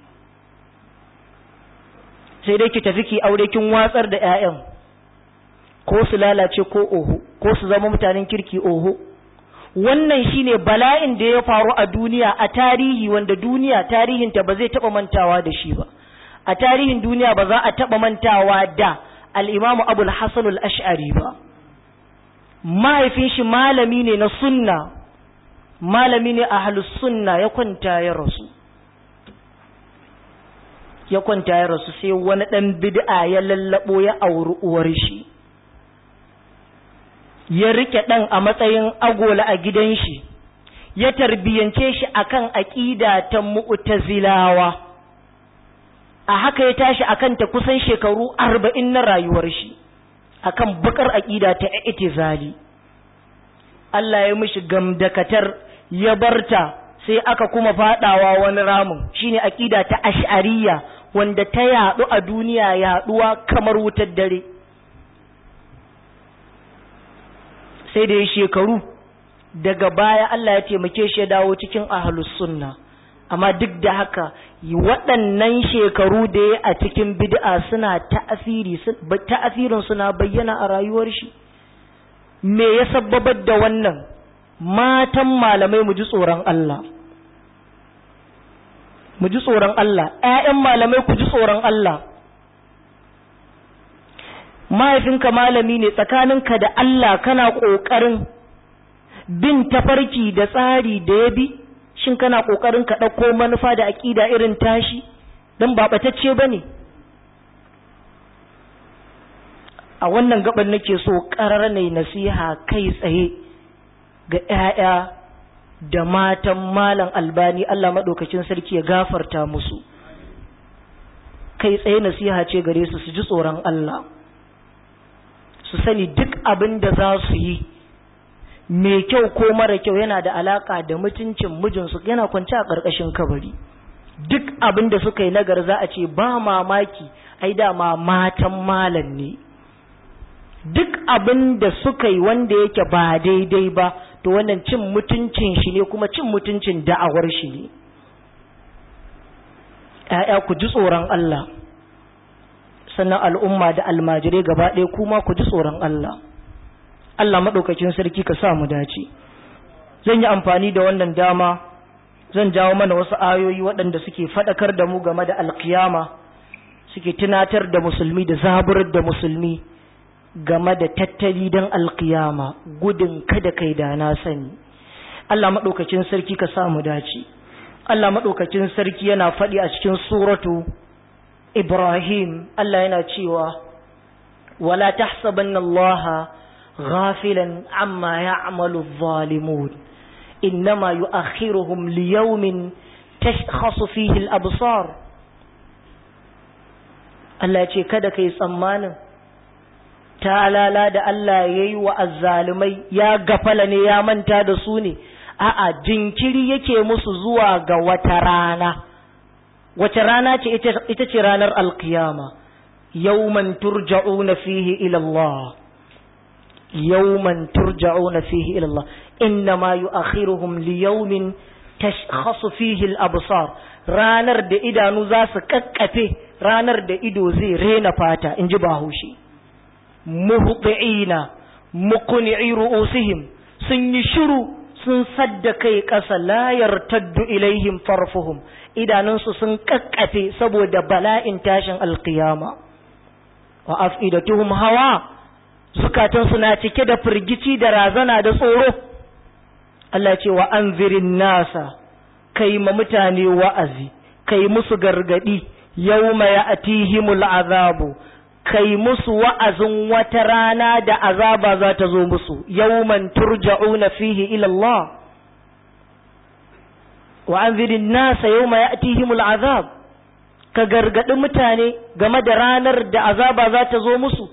sai dai ki tafi ki aure kin watsar da 'ya'yan ko su lalace ko oho ko su zama mutanen kirki oho wannan shine bala'in da ya faru a duniya a tarihi wanda duniya tarihinta ba zai taba mantawa da shi ba a tarihin duniya ba za a taba mantawa da al-imamu abul hasan al-ash'ari ba mahaifin shi malami ne na sunna malami ne ahlus sunna ya kwanta ya rasu ya kwanta ya rasu sai wani ɗan bid'a ya lallabo ya auri uwar shi ya rike ɗan a matsayin agola a gidan shi ya tarbiyance shi akan aƙida ta mu'tazilawa a haka ya tashi akan ta kusan shekaru arba'in na rayuwar shi akan bakar aƙida ta itizali Allah ya mishi gamdakatar ya barta sai aka kuma fadawa wani ramin shine aƙida ta ash'ariyya wanda ta yaɗu a duniya yaɗuwa kamar wutar dare sai da ya shekaru daga baya Allah ya taimake shi ya dawo cikin ahlus sunna amma duk da haka waɗannan shekaru da ya a cikin bid'a suna ta'asiri ta'asirin suna bayyana a rayuwar shi me ya sabbabar da wannan matan malamai mu ji tsoron Allah mu ji tsoron Allah ‘ya'yan malamai ku ji tsoron Allah mahaifinka malami ne tsakaninka da Allah kana ƙoƙarin bin tafarki da tsari da ya bi shin kana ƙoƙarin ka ɗauko manufa da aƙida irin tashi don ba ɓatacce ba ne a wannan gaban nake so ƙarar ne nasiha kai tsaye ga ‘ya'ya da matan malam albani Allah maɗaukacin sarki ya gafarta musu kai tsaye nasiha ce gare su su ji tsoron Allah su sani duk abin da za su yi mai kyau ko mara kyau yana da alaka da mutuncin mijinsu yana kwance a ƙarƙashin kabari duk abin da suka yi nagar za a ce ba mamaki ai dama matan malam ne duk abin da suka yi wanda yake ba daidai ba to wannan cin mutuncin shi ne kuma cin mutuncin da'awar shi ne ‘ya'ya ku ji tsoron Allah sannan al'umma da almajirai gaba ɗaya kuma ku ji tsoron Allah Allah maɗaukakin sarki ka sa mu dace zan yi amfani da wannan dama zan jawo mana wasu ayoyi waɗanda suke faɗakar da mu game da alkiyama suke tunatar da musulmi da zaburar da musulmi game da tattali don alkiyama gudun kada kai da na sani Allah maɗaukacin sarki ka samu dace Allah maɗaukacin sarki yana faɗi a cikin suratu Ibrahim Allah yana cewa wala tahsabanna Allah ghafilan amma ya'malu adh-dhalimun innama yu'akhiruhum liyawmin tashkhasu fihi al-absar Allah ya ce kada kai tsammanin talala da Allah ya yi wa azzalumai ya gafala ne ya manta da su ne a'a jinkiri yake musu zuwa ga wata rana wace rana ce ita ce ranar alkiyama yawman turja'una fihi ila Allah yawman turja'una fihi ila Allah innama yu'akhiruhum liyawmin tashkhasu fihi al-absar ranar da idanu za su kakkafe ranar da ido zai rena fata in ji bahaushe muhti'ina muqni'i ru'usihim sun yi shiru sun sadda kai ƙasa la yartaddu ilaihim farfuhum idanunsu sun kakkafe saboda bala'in tashin alkiyama wa afidatuhum hawa zukatansu na cike da firgici da razana da tsoro Allah ce wa anzirin nasa kai ma mutane wa'azi kai musu gargadi yawma ya'tihimul azabu kai musu wa'azin wata rana da azaba za ta zo musu yawman turja'una fihi ila Allah wa anzirin nasa yawma ya'tihimul azab ka gargadi mutane game da ranar da azaba za ta zo musu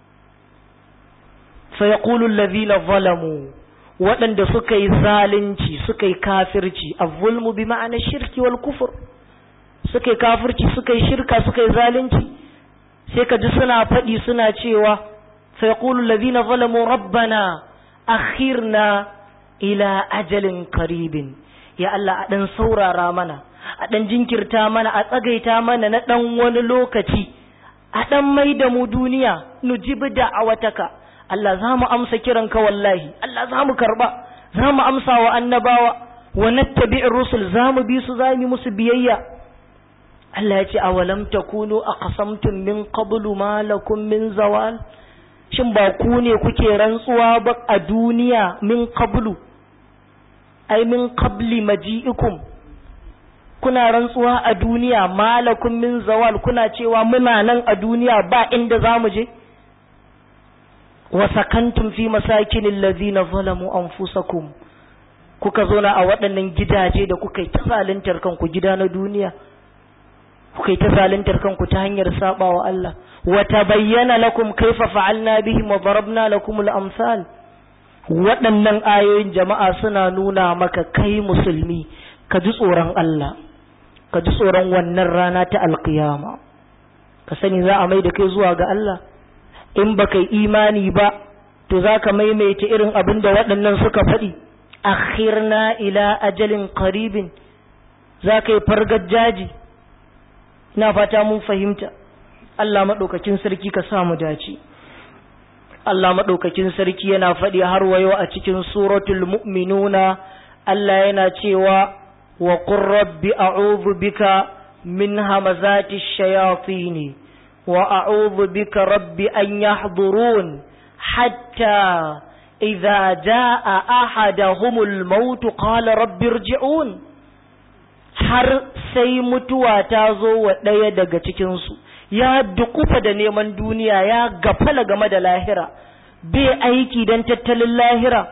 fa yaqulu allazina zalamu waɗanda suka yi zalunci suka yi kafirci az-zulmu bi ma'ana shirki wal kufur suka yi kafirci suka yi shirka suka yi zalunci sai ka ji suna faɗi suna cewa sai yaqulu allazina zalamu rabbana akhirna ila ajalin qaribin ya Allah a dan saurara mana a dan jinkirta mana a tsagaita mana na dan wani lokaci a dan mai da mu duniya nujibi da'awataka Allah za mu amsa kiranka wallahi Allah za mu karba za mu amsa wa annabawa wa nattabi'ir rusul za mu bi su za mu musu biyayya Allah ya ce awalam takunu aqsamtum min qablu ma lakum min zawal shin ba ku ne kuke rantsuwa ba a duniya min qablu ai min qabli maji'ikum kuna rantsuwa a duniya ma lakum min zawal kuna cewa muna nan a duniya ba inda zamu je wa sakantum fi masakinil ladina zalamu anfusakum kuka zo na a waɗannan gidaje da kuka yi ta zaluntar kanku gida na duniya kuka yi ta zaluntar kanku ta hanyar sabawa Allah wa tabayyana lakum kaifa fa'alna bihim wa darabna lakum al-amsal waɗannan ayoyin jama'a suna nuna maka kai musulmi ka ji tsoron Allah ka ji tsoron wannan rana ta alkiyama ka sani za a mai da kai zuwa ga Allah in baka yi imani ba to za ka maimaita irin abin da waɗannan suka faɗi akhirna ila ajalin qaribin za ka yi fargajaji ina fata mun fahimta Allah maɗaukakin sarki ka sa mu dace Allah maɗaukakin sarki yana faɗi har wayo a cikin suratul mu'minuna Allah yana cewa wa qur rabbi a'udhu bika min hamazati shayatin wa a'udhu bika rabbi an yahdurun hatta idza jaa ahaduhumul maut qala rabbi irji'un har sai mutuwa ta zo wa ɗaya daga cikinsu ya dukufa da neman duniya ya gafala game da lahira bai aiki don tattalin lahira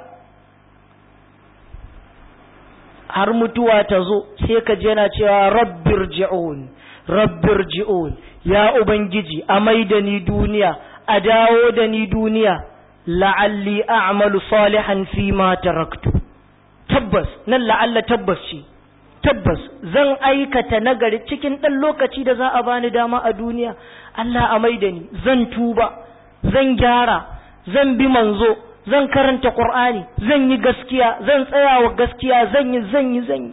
har mutuwa ta zo sai ka je na cewa rabbir ji'un rabbir ji'un ya ubangiji a mai da ni duniya a dawo da ni duniya la'alli a'malu salihan fi ma taraktu tabbas nan la'alla tabbas ce tabbas zan aikata nagari cikin ɗan lokaci da za a bani dama a duniya Allah a maida ni zan tuba zan gyara zan bi manzo zan karanta Qur'ani zan yi gaskiya zan tsaya wa gaskiya zan yi zan yi zan yi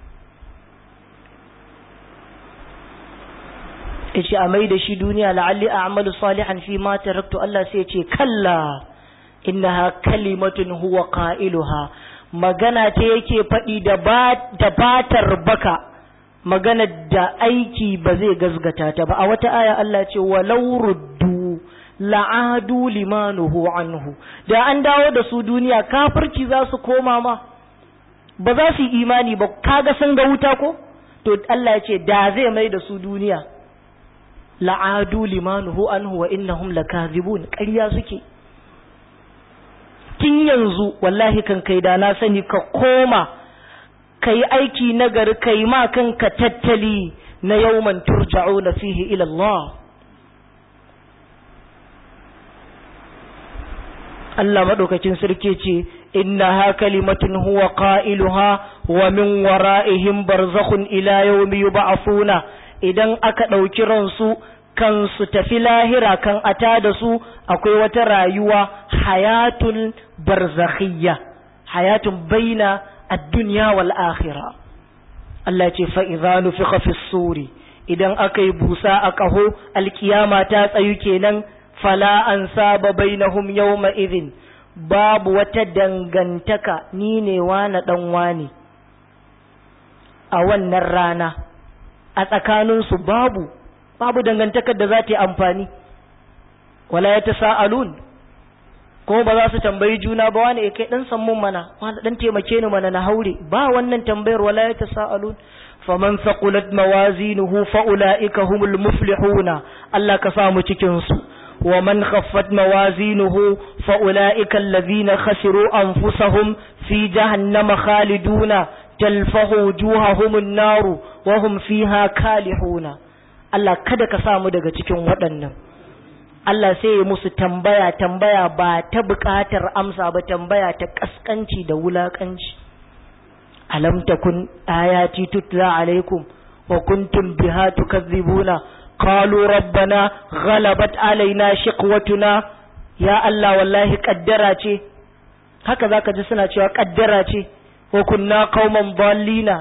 yace a maida shi duniya la'alli a'malu salihan fi ma taraktu Allah sai ya ce kalla innaha kalimatun huwa qailuha magana ta yake faɗi da batar baka magana da aiki ba zai gazgata ta ba a wata aya Allah ce walau ruddu la'adu limanuhu anhu da an dawo da su duniya kafirci za su koma ma ba za su yi imani ba kaga sun ga wuta ko to Allah ya ce da zai mai da su duniya la'adu limanuhu anhu wa innahum lakazibun ƙarya suke tun yanzu wallahi kan kai da na sani ka koma ka yi aiki nagari ka yi ma kanka tattali na yawman turja'u na fihi ila Allah Allah maɗaukacin sarki ce inna ha kalimatun huwa qailuha wa min wara'ihim barzakhun ila yawmi yub'athuna idan aka ɗauki ransu kan su tafi lahira kan ata da su akwai wata rayuwa hayatun barzakhiyya hayatun baina ad-dunya wal akhirah Allah ce fa idza nufiqa fi suri idan aka yi busa a kaho alkiyama ta tsayu kenan fala an saba bainahum yawma idhin babu wata dangantaka ni ne wane ɗan wane a wannan rana a tsakaninsu babu babu dangantakar da za ta yi amfani wala ya ta sa'alun ko ba za su tambayi juna ba wani kai dan sammun mana wani dan taimake ni mana na haure ba wannan tambayar wala ya tasaalun faman thaqulat mawazinuhu fa ulaika humul muflihuna Allah ka samu cikin su wa man khaffat mawazinuhu fa ulaika alladhina khasiru anfusahum fi jahannama khaliduna talfahu wujuhahum an-nar wa hum fiha kalihuna Allah kada ka samu daga cikin waɗannan Allah sai ya musu tambaya tambaya ba ta buƙatar amsa ba tambaya ta kaskanci da wulakanci alam takun ayati tutla alaikum wa kuntum biha tukadzibuna qalu rabbana ghalabat alaina shiqwatuna ya Allah wallahi kaddara ce haka zaka ji suna cewa kaddara ce wa kunna qauman dallina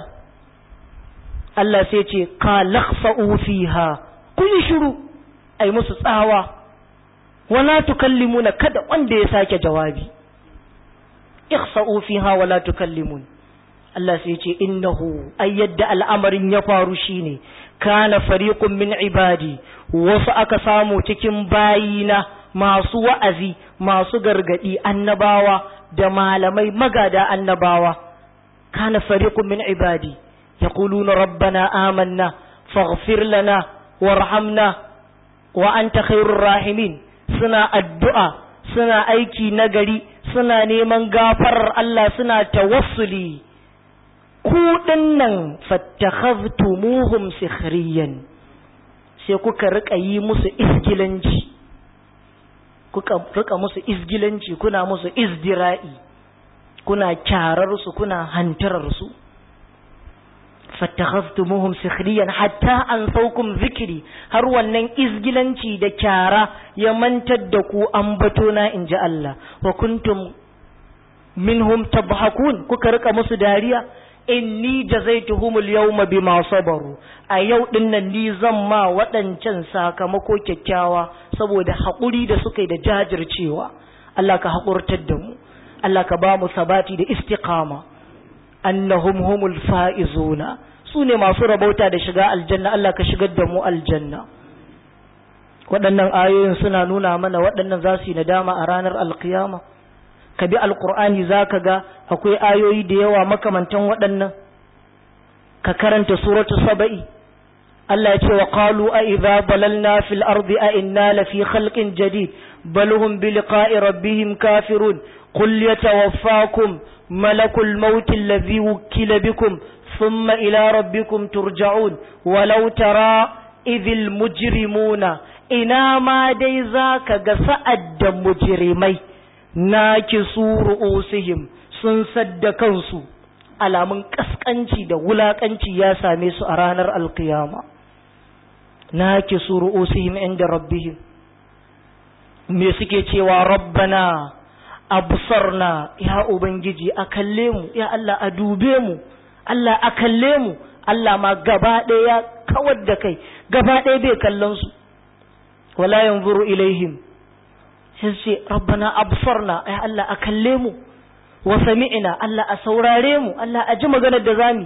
Allah sai ce ka lakhsa'u fiha kun shiru ai musu tsawa wala tukallimuna kada wanda ya sake jawabi ikhsa'u fiha wala tukallimun Allah sai ce innahu ay yadda al'amarin ya faru shine kana fariqun min ibadi wasu aka samu cikin bayina masu wa'azi masu gargadi annabawa da malamai magada annabawa kana fariqun min ibadi yaquluna rabbana amanna faghfir lana warhamna wa anta khairur rahimin suna addu'a suna aiki nagari suna neman gafarar Allah suna tawassuli ku nan fattakhaztumuhum sikhriyan sai kuka rika yi musu isgilanci kuka rika musu isgilanci kuna musu izdira'i kuna kyarar su kuna hantarar su fattakhaztumuhum sikhriyan hatta an saukum zikiri har wannan izgilanci da kyara ya mantar da ku ambato na inji Allah wa kuntum minhum tabhakun kuka rika musu dariya inni jazaituhumul yawma bima sabaru a yau din nan ni zan ma waɗancan sakamako kyakkyawa saboda haƙuri da suka yi da jajircewa Allah ka haƙurtar da mu Allah ka ba mu sabati da istiqama annahum humul faizuna su ne masu rabauta da shiga aljanna Allah ka shigar da mu aljanna waɗannan ayoyin suna nuna mana waɗannan za su yi nadama a ranar alkiyama ka bi alkur'ani za ka ga akwai ayoyi da yawa makamantan waɗannan ka karanta suratu saba'i Allah ya ce wa qalu a idza balalna fil ardi a inna lafi khalqin jadid bal hum bi liqa'i rabbihim kafirun qul yatawaffakum malakul maut alladhi wukila bikum thumma ila rabbikum turja'un walau tara idhil mujrimuna ina ma dai zaka ga sa'ad da mujrimai na kisu ru'usihim sun sadda kansu alamun kaskanci da wulakanci ya same su a ranar alkiyama na kisu ru'usihim inda rabbihim me suke cewa rabbana absarna ya ubangiji a kalle mu ya Allah a dube mu Allah a kalle mu Allah ma gaba ɗaya ya kawar da kai gaba ɗaya bai kallon su wala yanzuru ilaihim sai ce rabbana absarna ai Allah a kalle mu wa sami'na Allah a saurare mu Allah a ji maganar da zami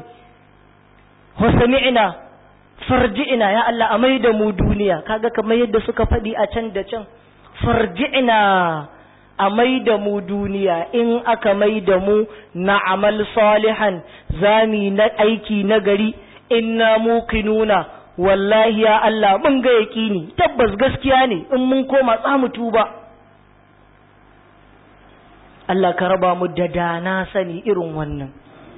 wa sami'na farji'na ya Allah a maida mu duniya kaga kamar yadda suka faɗi a can da can farji'na a maida mu duniya in aka maida mu na amal salihan zami na aiki na gari inna muqinuna wallahi ya Allah mun ga yaƙini tabbas gaskiya ne in mun koma tsamu tuba Allah ka raba mu da dana sani irin wannan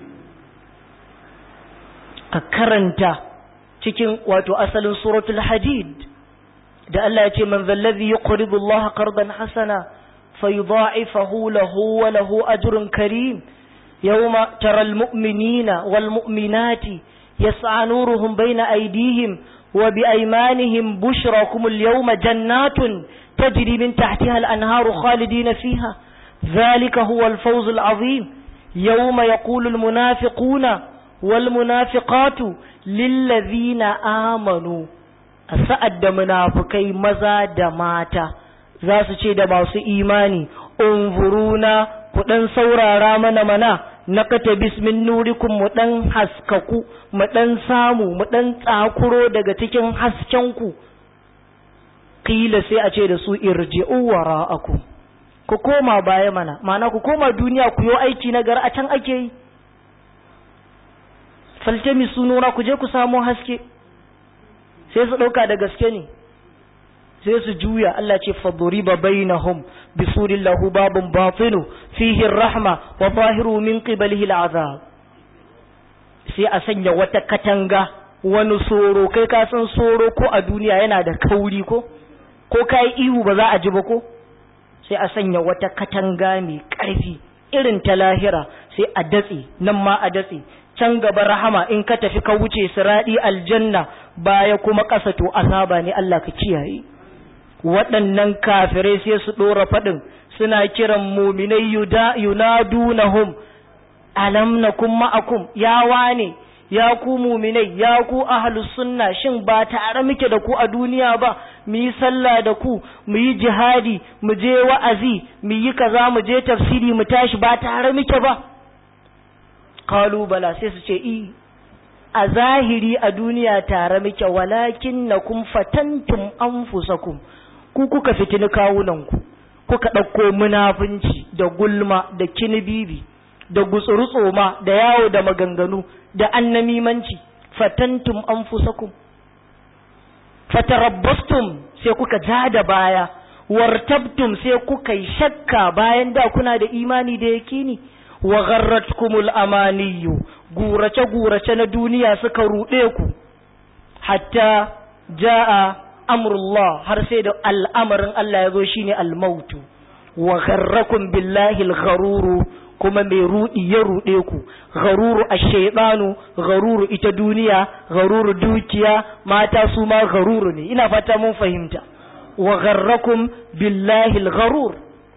ka karanta cikin wato asalin suratul hadid da Allah ya ce man zallazi yuqridu Allah qardan hasana fayudha'ifahu lahu wa lahu ajrun karim yawma taral mu'minina wal mu'minati yas'a nuruhum bayna aydihim wa bi aymanihim bushrakum al yawma jannatun tajri min tahtiha al anharu khalidina fiha ذلك هو الفوز العظيم يوم يقول المنافقون والمنافقات للذين آمنوا أسأد منافقي مزا دماتا za su ce da masu imani unzuruna ku dan saurara mana mana nakata bismin nurikum mu dan haskaku mu dan samu mu dan tsakuro daga cikin haskenku kila sai a ce da su irji'u wara'akum ku koma baya mana ma'ana ku koma duniya ku yi aiki na gar a can ake yi faltami sunura ku je ku samu haske sai su ɗauka da gaske ne sai su juya Allah ce faduriba bainahum bisurin lahu babun batinu fihi rahma wa zahiru min qibalihi al'azab sai a sanya wata katanga wani soro kai ka san soro ko a duniya yana da kauri ko ko kai ihu ba za a ji ba ko sai a sanya wata katanga mai ƙarfi irin ta lahira sai a datse nan ma a datse can gaba rahama in ka tafi ka wuce siradi aljanna baya kuma ƙasa to azaba ne Allah ka kiyaye waɗannan kafirai sai su ɗora faɗin suna kiran muminai yunadunahum alam nakum ma'akum ya wane ya ku muminai ya ku ahlus sunna shin ba tare muke da ku a duniya ba mu yi sallah da ku mu yi jihadi mu je wa'azi mu yi kaza mu je tafsiri mu tashi ba tare muke ba qalu bala sai su ce i a zahiri a duniya tare muke walakin nakum fatantum anfusakum ku kuka fitini kawunanku kuka ɗauko munafunci da gulma da kinibibi da gutsurutsoma da yawo da maganganu da annamimanci fatantum anfusakum fatarabbastum sai kuka ja da baya wartabtum sai kuka yi shakka bayan da kuna da imani da yakini wa gharratkumul amaniyu gurace gurace na duniya suka ruɗe ku hatta jaa amrullah har sai da al'amarin Allah ya zo shine al-mautu wa gharrakum billahi al-gharuru kuma mai rudi ya rude ku gharuru ash-shaytanu gharuru ita duniya gharuru dukiya mata su ma gharuru ne ina fata mun fahimta wa gharrakum billahi al-gharur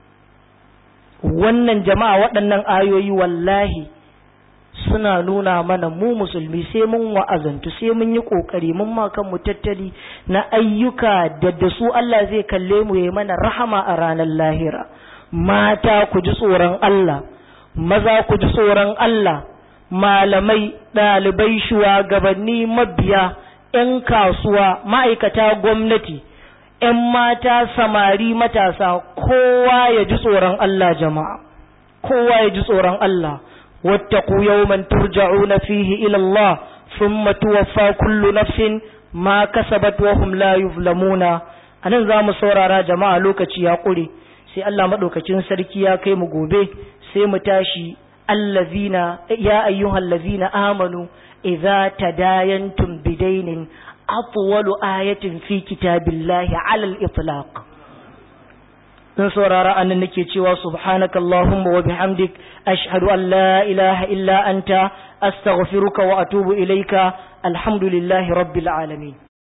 wannan jama'a waɗannan ayoyi wallahi suna nuna mana mu musulmi sai mun wa'azantu sai mun yi kokari mun ma mu tattali na ayyuka da da su Allah zai kalle mu yayi mana rahama a ranar lahira mata ku ji tsoron Allah maza ku ji tsoron Allah malamai ɗalibai shugabanni mabiya 'yan kasuwa ma'aikata gwamnati 'yan mata samari matasa kowa ya ji tsoron Allah jama'a kowa ya ji tsoron Allah واتقوا يوما ترجعون فيه إلى الله ثم توفى كل نفس ما كسبت وهم لا يظلمون anan za mu saurara jama'a lokaci ya ƙure sai Allah maɗaukacin sarki ya kai mu gobe sai mu tashi allazina ya ayyuhal lazina amanu idza tadayantum bidainin atwalu ayatin fi kitabillahi ala al-itlaq dan saurara annan nake cewa subhanaka allahumma wa bihamdik ashhadu an la ilaha illa anta astaghfiruka wa atubu ilaika alhamdulillahi rabbil alamin